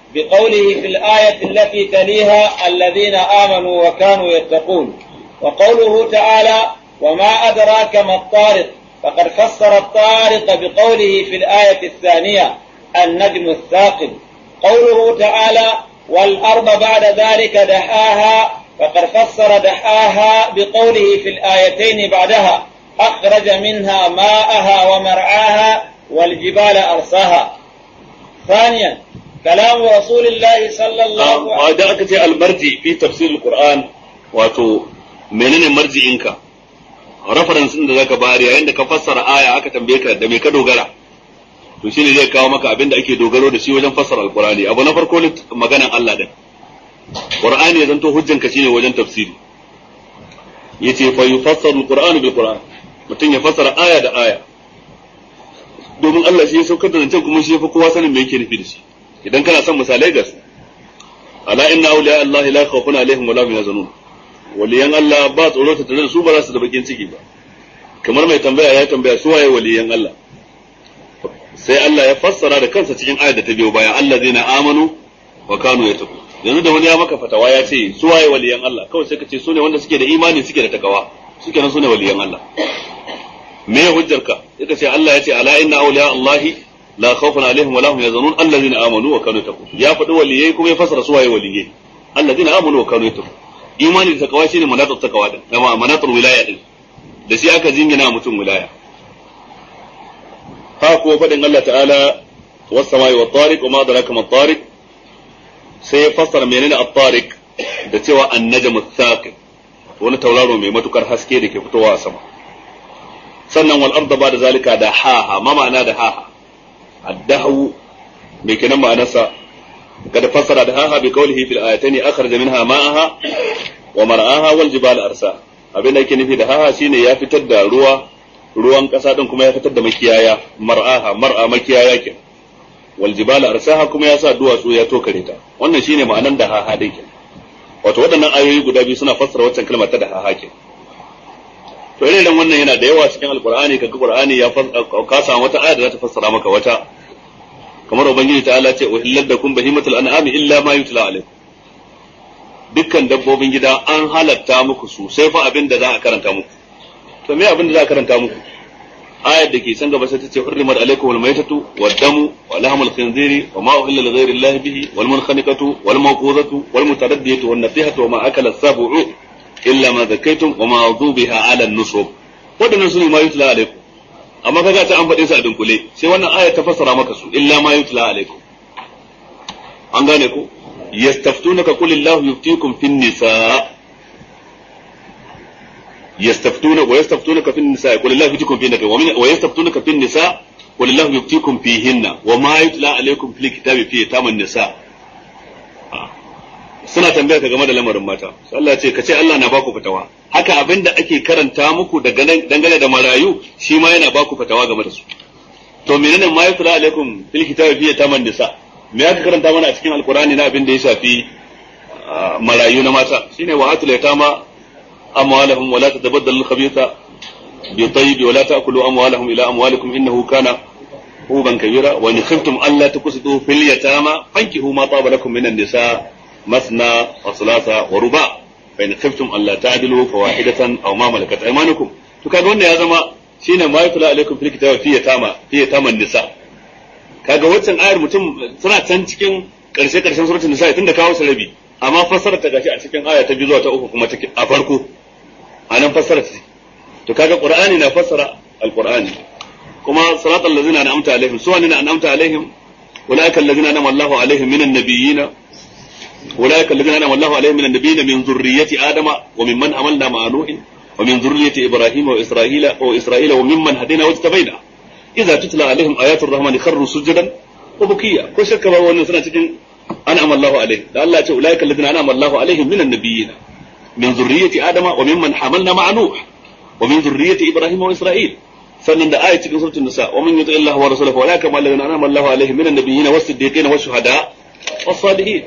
بقوله في الآية التي تليها الذين آمنوا وكانوا يتقون وقوله تعالى وما أدراك ما الطارق فقد فسر الطارق بقوله في الآية الثانية النجم الثاقب قوله تعالى والأرض بعد ذلك دحاها فقد فسر دحاها بقوله في الآيتين بعدها أخرج منها ماءها ومرعاها والجبال أرساها ثانيا كلام رسول الله صلى الله عليه وإذا أكت المرجي في تفسير القرآن واتو menene marji'inka reference din da zaka bayar yayin da ka fassara aya aka tambaye ka da me ka dogara to shine zai kawo maka abin da ake dogaro da shi wajen fassara alqur'ani abu na farko maganan Allah din qur'ani ya zanto hujjanka shine wajen tafsiri yace fa yufassaru alqur'anu bil qur'an mutum ya fassara aya da aya domin Allah shi ya saukar da zancen kuma shi ya fi kowa sanin me yake nufi da shi idan kana son misalai gas ala inna awliya Allah la khawfun alaihim wa la hum yahzanun waliyan Allah ba tsoro ta tare da su ba za su da bakin ciki ba kamar mai tambaya ya tambaya su waye waliyan Allah sai Allah ya fassara da kansa cikin ayar da ta biyo baya allazina amanu wa kanu yattaqu yanzu da wani ya maka fatawa ya ce su waye waliyan Allah kawai sai ka ce su ne wanda suke da imani suke da takawa suke nan su ne waliyan Allah me ya hujjarka yaka ce Allah ya ce ala inna awliya Allah la khawfun alaihim wa lahum yazanun allazina amanu wa kanu yattaqun ya faɗi waliyai kuma ya fassara su waye waliyai allazina amanu wa kanu yattaqun imani da takawa shine manatul takawa din kama manatul wilaya din da shi aka jingina mutum wilaya ha ko faɗin Allah ta'ala was samai wat tariq wa ma adraka mat tariq sai ya fassara menene at-tariq da cewa an-najmu thaqib wani tauraro mai matukar haske da ke fitowa a sama sannan wal arda ba da zalika da haha ma ma'ana da haha addahu mai kenan ma'anarsa kada fassara da haha bi qawlihi fil ayatayn akhraja minha ma'aha wa mar'aha wal jibal arsa abin da yake nufi da haha shine ya fitar da ruwa ruwan kasa din kuma ya fitar da makiyaya mar'aha mar'a makiyaya ke wal jibal arsaha kuma ya sa duwatsu ya tokare ta wannan shine ma'anan da haha din ke wato waɗannan ayoyi guda biyu suna fassara waccan kalmar ta da haha ke to irin wannan yana da yawa cikin alqur'ani kaga qur'ani ya ka samu wata aya da za ta fassara maka wata kamar ubangiji ta Allah ce uhillat lakum bahimatul an'ami illa ma yutla alaikum dukkan dabbobin gida an halatta muku su sai fa abin da za a karanta muku to me abin da za a karanta muku ayar da ke can gaba sai ta ce hurrimat alaikum wal maytatu wad damu wa lahmul khinziri wa ma uhilla li ghayri allahi bihi wal munkhaniqatu wal mawquzatu wal mutaraddiyatu wan nasihatu wa ma akala as-sab'u illa ma zakaytum wa ma dhubiha ala an-nusub wadannan sune ma yutla alaikum amma kaga ta an faɗe su a dunkule sai wannan aya ta fassara maka su illa ma yutla alaikum an gane ko yastaftunaka qul illahu yuftikum fin nisa yastaftuna wa yastaftunaka fin nisa qul illahu yuftikum fin nisa wa yastaftunaka fin nisa qul illahu yuftikum fihinna wa ma yutla alaikum fil kitabi fi taman nisa suna tambaya ka game da lamarin mata Allah ya ce ka ce Allah na baku fatawa haka abinda ake karanta muku dangane da marayu shi ma yana baku fatawa game da su to menene ma yutla alaikum fil kitabi fi taman nisa me aka karanta mana a cikin alkurani na abin da ya shafi marayu na mata shine wa atul yatama amwalahum wa la tatabaddalu al-khabitha bi tayyib wa la ta'kulu amwalahum ila amwalikum innahu kana huban kabira wa in khiftum alla tuqsitu fil yatama fankihu ma taba lakum minan nisa masna wa thulatha wa ruba fa in khiftum alla ta'dilu fawahidatan aw ma malakat aymanukum to kaga wannan ya zama shine ma yutla alaikum fil kitabi fi yatama fi yatama nisa kaga waccan ayar mutum suna can cikin karshe karshen suratul nisa tunda kawo su rabi amma fassara ta gashi a cikin aya ta biyu zuwa ta uku kuma take a farko anan fassara ta to kaga qur'ani na fassara alqur'ani kuma siratal ladzina an'amta alaihim su wani an'amta alaihim ulaika alladzina an'ama Allahu alaihim minan nabiyyin ulaika alladzina an'ama Allahu alaihim minan nabiyyin min zurriyyati adama wa mimman amalna ma'a nuhin ومن ذرية إبراهيم وإسرائيل وإسرائيل وممن هدينا واجتبينا إذا تتلى عليهم آيات الرحمن خروا سجدا وبكيا ko shakka ba wannan suna cikin an'ama Allah alaihi da Allah ya ce ulaika alladhina an'ama Allah alaihim minan nabiyyin min zurriyyati adama wa mimman hamalna ma'a nuh wa min zurriyyati ibrahim wa isra'il sannan da ayat cikin suratul nisa wa man yuti Allah wa rasulahu wa la kama alladhina an'ama Allah alaihim minan nabiyyin was-siddiqin wash-shuhada was-salihin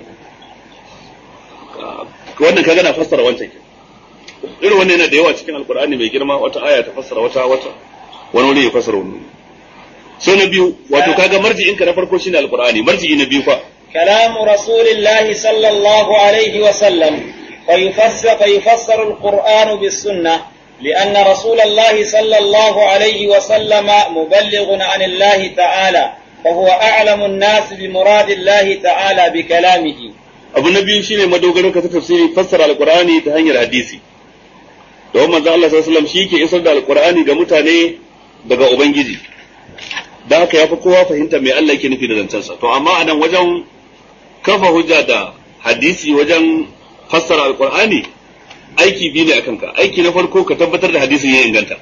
wannan kaga na fassara wancan irin wannan yana da yawa cikin alkur'ani mai girma wata aya ta fassara wata wata wani wuri ya fassara wani sai na biyu wato kaga marji'in ka na farko shine alkur'ani marji'i na biyu fa كلام رسول الله صلى الله عليه وسلم فيفسر, فيفسر القرآن بالسنة لأن رسول الله صلى الله عليه وسلم مبلغ عن الله تعالى فهو أعلم الناس بمراد الله تعالى بكلامه abu na biyu shine madogarin ka ta tafsiri fassara alqur'ani ta hanyar hadisi don manzo Allah sallallahu alaihi wasallam shi ke isar da alqur'ani ga mutane daga ubangiji da haka yafi kowa fahimta mai Allah yake nufi da zancensa to amma anan wajen kafa hujja da hadisi wajen fassara alqur'ani aiki biyu ne akan ka aiki na farko ka tabbatar da hadisin ya inganta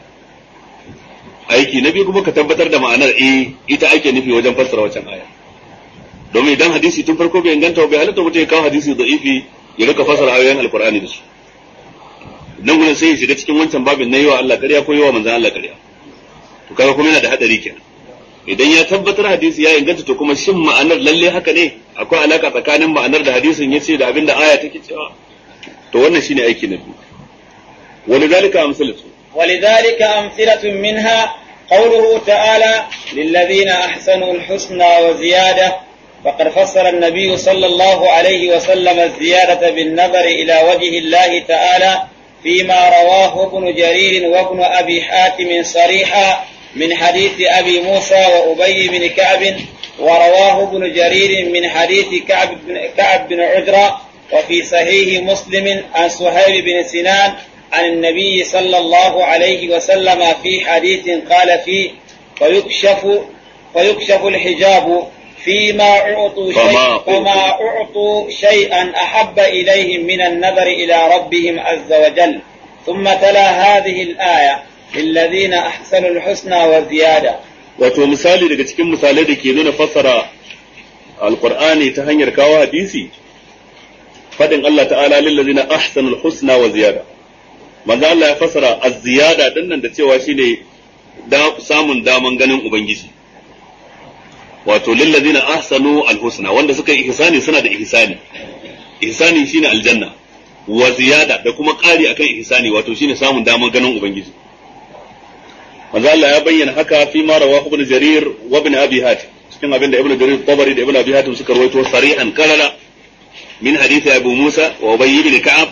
aiki na biyu kuma ka tabbatar da ma'anar eh ita ake nufi wajen fassara wancan aya domin idan hadisi tun farko bai inganta bai halatta mutum ya kawo hadisi da'ifi ya rika fassara ayoyin alqur'ani da su nan gurin sai ya shiga cikin wancan babin na yi wa Allah ƙarya ko yi wa manzon Allah ƙarya to kaga kuma yana da hadari kenan idan ya tabbatar hadisi ya inganta to kuma shin ma'anar lalle haka ne akwai alaka tsakanin ma'anar da hadisin yace da abin da aya take cewa to wannan shine aiki na biyu ولذلك أمثلة ولذلك أمثلة منها قوله تعالى للذين أحسنوا الحسنى وزيادة فقد فسر النبي صلى الله عليه وسلم الزيادة بالنظر إلى وجه الله تعالى فيما رواه ابن جرير وابن أبي حاتم صريحا من حديث أبي موسى وأبي بن كعب ورواه ابن جرير من حديث كعب بن, كعب بن عجرة وفي صحيح مسلم عن سهيل بن سنان عن النبي صلى الله عليه وسلم في حديث قال فيه فيكشف فيكشف الحجاب فيما أعطوا فما شيء أعطوا. فما أعطوا شيئا أحب إليهم من النظر إلى ربهم عز وجل ثم تلا هذه الآية للذين أحسنوا الحسنى وزيادة wato misali daga cikin misalai da ke nuna fassara alqur'ani ta hanyar kawo hadisi fadin Allah ta'ala lillazina ahsanul husna wa ziyada manzo Allah ya fassara az-ziyada dinnan da cewa shine da samun daman ganin ubangiji wato lillazina ahsanu al-husna wanda suka yi ihsani suna da ihsani ihsani shine aljanna wa ziyada da kuma ƙari akan ihsani wato shine samun daman ganin ubangiji manzo Allah ya bayyana haka fi ma rawahu ibn jarir wa ibn abi hatim cikin abin da ibn jarir tabari da ibn abi hatim suka rawaito sarihan kalala min hadisi abu musa wa ubay ibn ka'ab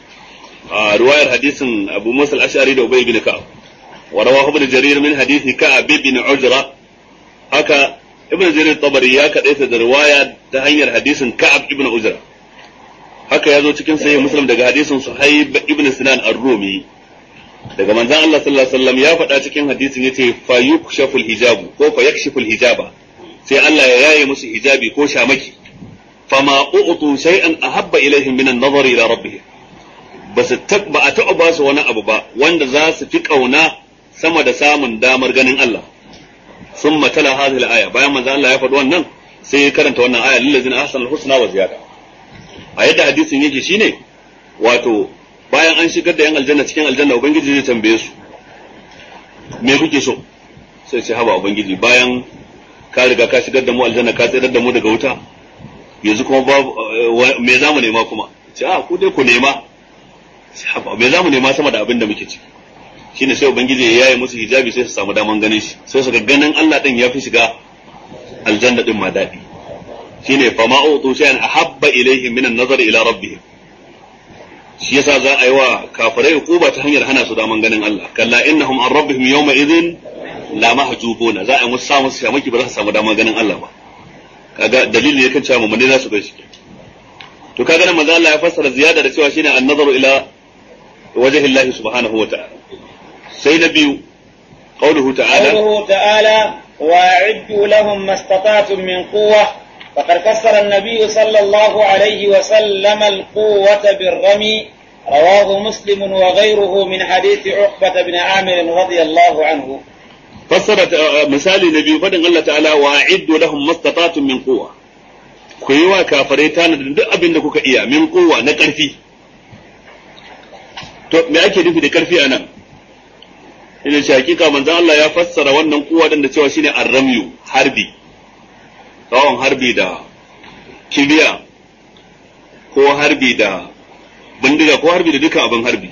a riwayar hadisin abu musa al-ash'ari da ubay ibn ka'ab wa rawahu ibn jarir min hadisi ka'ab ibn ujra haka ibn jarir tabari ya kadaita da riwaya ta hanyar hadisin ka'ab ibn ujra haka ya zo cikin sahih muslim daga hadisin suhaib ibn sinan ar-rumi daga manzon Allah sallallahu alaihi wasallam ya faɗa cikin hadisin yace fa yukshaful hijabu ko fa yakshiful hijaba sai Allah ya yaye musu hijabi ko shamaki fama u'tu shay'an ahabba ilaihim min an-nazari ila rabbihim basu ba a taɓa ba su wani abu ba wanda za su fi kauna sama da samun damar ganin Allah sun matala hadhihi al-aya bayan manzon Allah ya faɗi wannan sai ya karanta wannan aya lillazina ahsanul husna wa ziyada a yadda hadisin yake shine wato bayan an shigar da yan aljanna cikin aljanna ubangiji zai tambaye su me kuke so sai ce haba ubangiji bayan ka riga ka shigar da mu aljanna ka tsayar da mu daga wuta yanzu kuma babu eh, me za mu nema kuma ce a ku dai ku nema Ce, haba me za mu nema sama da abin da muke ci shine sai ubangiji ya yaye musu hijabi sai su samu daman ganin shi sai su ga ganin Allah din ya fi shiga aljanna din ma daɗi shine fa ma utu shay'an ahabba ilaihim min an-nazar ila rabbihim shi yasa za a yi wa kafirai hukuma ta hanyar hana su daman ganin Allah kalla innahum an rabbihim yawma idhin la mahjubuna za a yi musu samu su shamaki ba za su samu daman ganin Allah ba kaga dalili ne kan cewa mu ne za su gaishe to kaga nan manzo Allah ya fassara ziyada da cewa shine an-nazaru ila wajhi Allah subhanahu wa ta'ala sai na biyu قوله تعالى قوله تعالى وأعدوا لهم ما استطعتم من قوة فقد فسر النبي صلى الله عليه وسلم القوة بالرمي رواه مسلم وغيره من حديث عقبة بن عامر رضي الله عنه fassara ta- misali na biyu faɗin Allah ta'ala wa a'iddu lahum mastata'tum min quwwa ku yi wa kafirai tanadin duk abin da kuka iya min quwwa na ƙarfi to me ake nufi da ƙarfi anan ina ce hakika manzon Allah ya fassara wannan quwwa din da cewa shine arramyu harbi tsawon harbi da kibiya ko harbi da bindiga ko harbi da dukkan abin harbi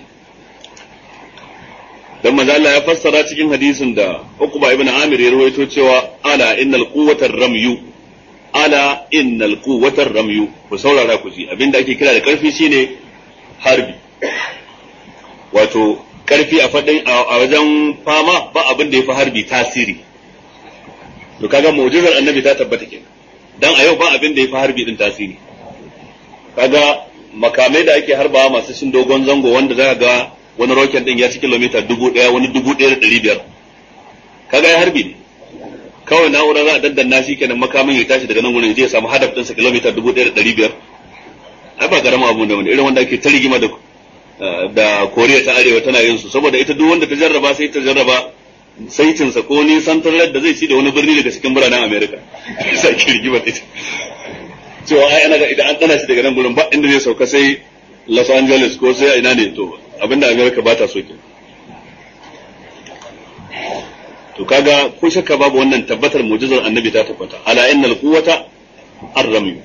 dan manzo Allah ya fassara cikin hadisin da Uqba ibn Amir ya rawaito cewa ala innal quwwata ramyu ala innal quwwatar ramyu ku saurara ku ji abinda ake kira da karfi shine harbi wato karfi a fadin a wajen fama ba abin da yafi harbi tasiri to kaga mu'jizar annabi ta tabbata kenan dan a yau ba abin da yafi harbi din tasiri kaga makamai da ake harbawa masu shin dogon zango wanda zaka ga wani roket din ya ci kilomita dubu ɗaya wani dubu ɗaya da ɗari biyar kaga ya harbi ne kawai na'ura za a daddanna shi kenan makamin ya tashi daga nan wurin ya samu hadaf ɗinsa kilomita dubu ɗaya da ɗari biyar ai ba karama abu da wani irin wanda ake ta rigima da da koriya ta arewa tana yin su saboda ita duk wanda ta jarraba sai ta jarraba saitinsa ko nisan tarar da zai ci da wani birni daga cikin biranen america sai ake rigima da ita cewa ai ana ga idan an tsana shi daga nan gurin ba inda zai sauka sai los angeles ko sai ina ne to abinda america ba ta so kenan to kaga ko shakka babu wannan tabbatar mu'jizar annabi ta tabbata ala innal quwwata ar-ramy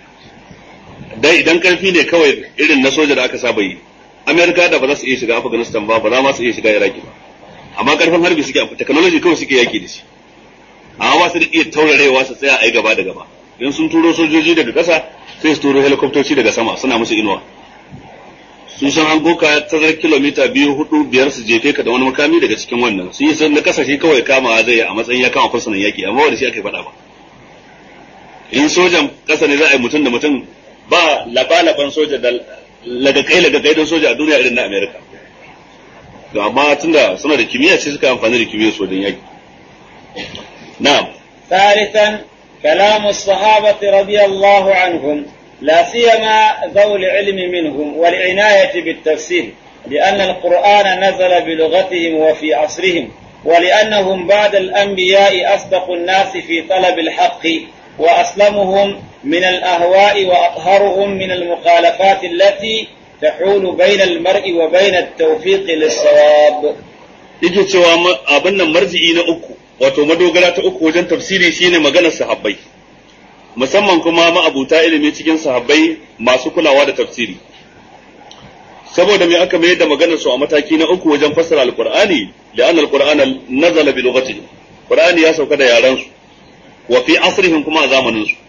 dai idan karfi ne kawai irin na soja da aka saba yi amerika da ba za su iya shiga afghanistan ba ba za ma su iya shiga iraki ba amma karfin harbi suke amfani technology kawai suke yaki da shi amma ba su da iya taurarewa su tsaya a yi gaba da gaba in sun turo sojoji daga ƙasa sai su turo helikoptoci daga sama suna musu inuwa sun san an goka tazar kilomita biyu hudu biyar su jefe ka da wani makami daga cikin wannan sun yi san na kasashe kawai kama zai a matsayin ya kama fursunan yaki amma wanda shi aka faɗa ba in sojan ƙasa ne za a yi mutum da mutum ba laba-laban soja da lagakai lagakai don soja a duniya irin na amerika to amma tunda suna da kimiyya sai suka amfani da kimiyyar sojan yaki na'am ثالثا كلام الصحابة رضي الله عنهم لا سيما ذوي العلم منهم والعناية بالتفسير لأن القرآن نزل بلغتهم وفي عصرهم ولأنهم بعد الأنبياء أصدق الناس في طلب الحق وأسلمهم من الأهواء وأطهرهم من المخالفات التي تحول بين المرء وبين التوفيق للصواب yake cewa abin nan marji'i na uku wato madogara ta uku wajen tafsiri shine maganar sahabbai musamman kuma ma'abuta ilimi cikin sahabbai masu kulawa da tafsiri saboda me aka mayar da maganar su a mataki na uku wajen fassara alqur'ani li'anna alqur'ana nazala bi lughatihi qur'ani ya sauka da yaran su wa fi asrihim kuma a zamanin su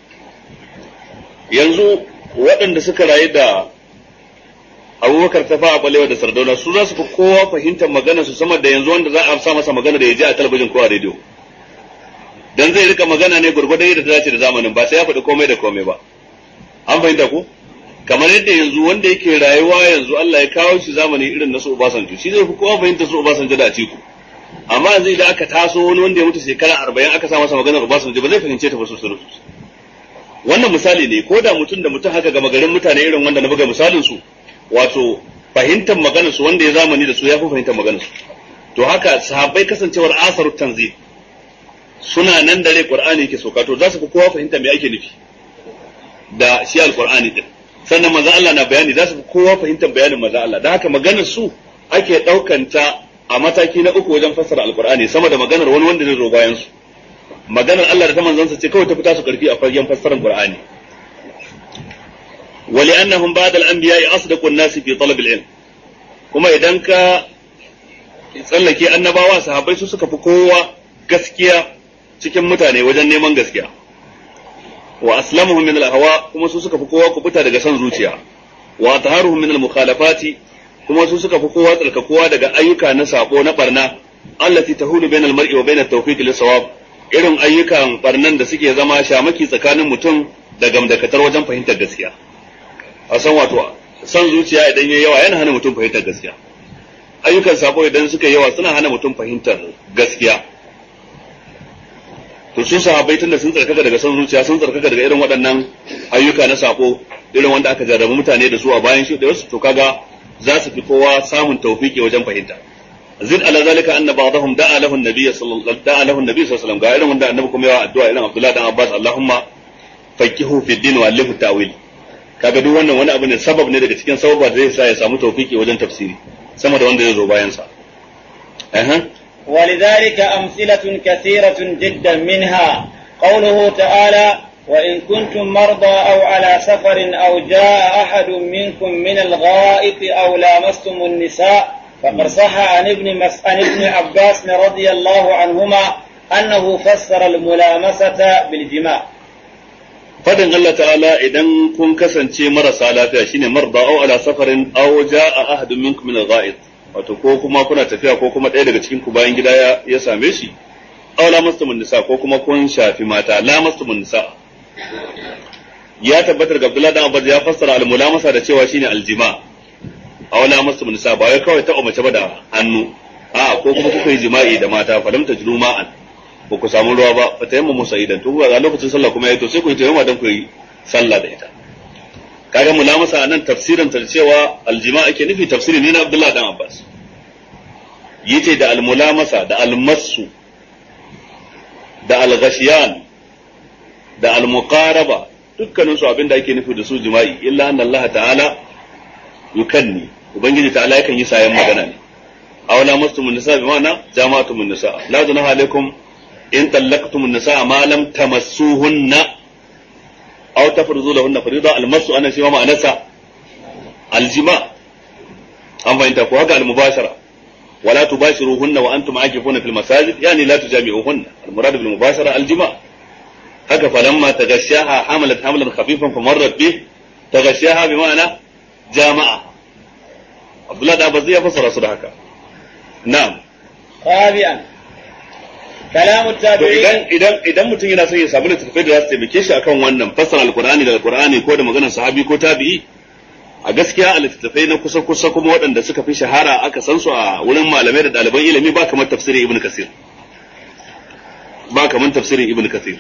yanzu waɗanda suka rayu da abubakar ta fa'a balewa da sardauna su za su fi kowa fahimtar maganar su sama da yanzu wanda za a sa masa magana da ya ji a talabijin ko a rediyo dan zai rika magana ne gurgurdan yadda ta dace da zamanin ba sai ya faɗi komai da komai ba an fahimta ko kamar yadda yanzu wanda yake rayuwa yanzu Allah ya kawo shi zamani irin na su Obasanjo shi zai fi kowa fahimta su Obasanjo da Atiku amma yanzu idan aka taso wani wanda ya mutu shekara arba'in aka sa masa maganar Obasanjo ba zai fahimce ta ba sosai wannan misali ne ko da mutum da mutum haka gama garin mutane irin wanda na buga misalin su wato fahimtar maganar su wanda ya zamani da su ya fi fahimtar maganar su to haka sahabbai kasancewar asaru tanzil suna nan da rai qur'ani yake sauka to za su fi kowa fahimta me ake nufi da shi alqur'ani din sannan manzo Allah na bayani za su fi kowa fahimtar bayanin manzo Allah da haka maganar su ake daukanta a mataki na uku wajen fassara alqur'ani sama da maganar wani wanda zai zo bayan su maganar Allah da ta manzansa ce kawai ta fita su karfi a fagen fassarar qur'ani ولأنهم بعد الأنبياء أصدق الناس في طلب العلم kuma idan ka tsallake annabawa sahabbai su suka fi kowa gaskiya cikin mutane wajen neman gaskiya wa aslamuhum min al-hawa kuma su suka fi kowa kubuta daga son zuciya wa taharuhum min al-mukhalafati kuma su suka fi kowa tsarkakowa daga ayyuka na sabo na barna allati tahulu bain al-mar'i wa bain at-tawfiq lis-sawab irin ayyukan barnan da suke zama shamaki tsakanin mutum da gamdakatar wajen fahimtar gaskiya a san wato san zuciya idan yayi yawa yana hana mutum fahimtar gaskiya ayyukan sabo idan suka yawa suna hana mutum fahimtar gaskiya to su sahabbai tunda sun tsarkaka daga son zuciya sun tsarkaka daga irin waɗannan ayyuka na sabo irin wanda aka jarrabu mutane da su a bayan shi da wasu to kaga za su fi kowa samun tawfiki wajen fahimta zid ala zalika anna ba'dahum da'a lahu an-nabiy sallallahu da'a lahu an-nabiy sallallahu alaihi wasallam ga irin wanda annabi kuma yawa addu'a irin Abdullah dan Abbas Allahumma faqihu fi din wa alifu ta'wil kaga duk wannan wani abu ne sabab ne daga cikin sababa da zai sa ya samu tawfiki wajen tafsiri sama da wanda zai zo bayan sa ولذلك أمثلة كثيرة جدا منها قوله تعالى وإن كنتم مرضى أو على سفر أو جاء أحد منكم من الغائط أو لامستم النساء فقد صح عن ابن مس... عن ابن عباس رضي الله عنهما أنه فسر الملامسة بالجماع fadin Allah ta'ala idan kun kasance marasa lafiya shine marda aw ala safarin aw jaa ahadun minkum min al-gha'id wato ko kuma kuna tafiya ko kuma ɗaya daga cikin ku bayan gida ya, ya same shi aw lamastumun nisa ko kuma kun shafi mata lamastumun nisa ya tabbatar ga Abdullah dan Abbas ya fassara al-mulamasa da cewa shine aljima aw lamastumun nisa ba wai kawai ta mace ba da hannu a ko kuma kuka yi jima'i da mata falam tajlu ma'an ba ku samu ruwa ba fa tayamma musa idan to ga lokacin sallah kuma yayi to sai ku yi tayammuma dan ku yi sallah da ita kaga mulamasa anan tafsirin ta cewa aljima ake nufi tafsiri ne na Abdullah dan Abbas yace da almulamasa da almasu da alghashiyan da almuqaraba dukkanin su abinda ake nufi da su jima'i illa anna Allah ta'ala yukanni ubangiji ta'ala yakan yi sayan magana ne aw la mastumun nisa bi ma'ana jama'atumun nisa la junaha alaikum in tallaqtumun nisa ma lam tamassuhunna aw tafrizu lahunna farida almasu ana shi ma ma'anarsa aljima an fahimta ko haka almubashara ولا تباشروهن وانتم عاكفون في المساجد يعني لا تجامعوهن المراد بالمباشره الجماع هكا فلما تغشاها حملت حملا خفيفا فمرت به تغشاها بمعنى جامعة عبد الله بن عباس يفسر اصل هكا نعم رابعا كلام to التابعين idan idan idan mutum yana son ya samu littattafai da za su taimake shi akan wannan fassara alqur'ani daga alqur'ani ko da maganar sahabi ko tabi'i a gaskiya a littattafai na kusa kusa kuma waɗanda suka fi shahara aka san su a wurin malamai da ɗaliban ilimi ba kamar tafsirin ibn kasir ba kamar tafsirin ibn kasir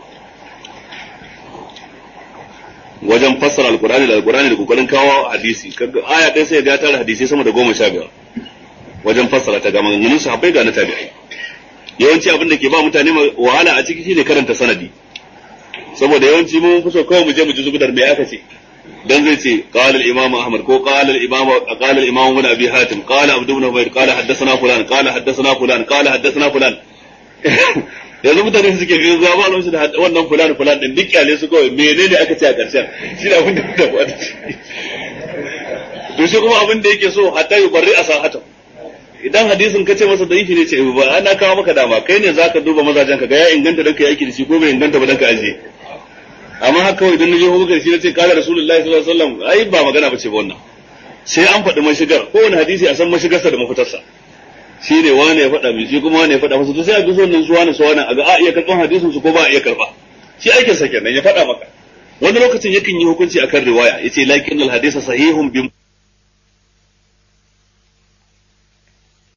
wajen fassara alqur'ani da alqur'ani da kokarin kawo hadisi kaga aya ɗaya sai ga tara hadisi sama da goma sha biyar wajen fassara ta ga maganganun sahabbai ga na tabi'ai yawanci abin da ke ba mutane wahala a ciki shine karanta sanadi saboda yawanci mun fi so kawai mu je mu ji zugudar me aka ce dan zai ce qala al-imam ahmad ko qala al-imam qala al-imam ibn abi hatim qala abd ibn ubayr qala haddathana fulan qala haddathana fulan qala haddathana fulan yanzu mutane suke ga ga ba su da wannan fulan fulan din duk kyale su kawai menene aka ce a karshen shi da abin da da ba to shi kuma abin da yake so hatta yubarri asahata idan hadisin ka ce masa da'ifi ne ce ba ana kawo maka dama kai ne zaka duba mazajen ka ga ya inganta dan kai aiki da shi ko bai inganta ba dan ka aje amma haka kawai idan na je hukar shi na ce kala rasulullahi sallallahu alaihi wasallam ai ba magana bace ba wannan sai an faɗi mashigar kowane hadisi a san mashigarsa da mafitarsa shi ne wane ya faɗa mai shi kuma wane ya faɗa masa to sai a bi wannan su wane su wane a ga a iya karɓan hadisin su ko ba a iya karɓa shi aikin sa kenan ya faɗa maka wani lokacin yakan yi hukunci akan riwaya yace lakin al hadisa sahihun bi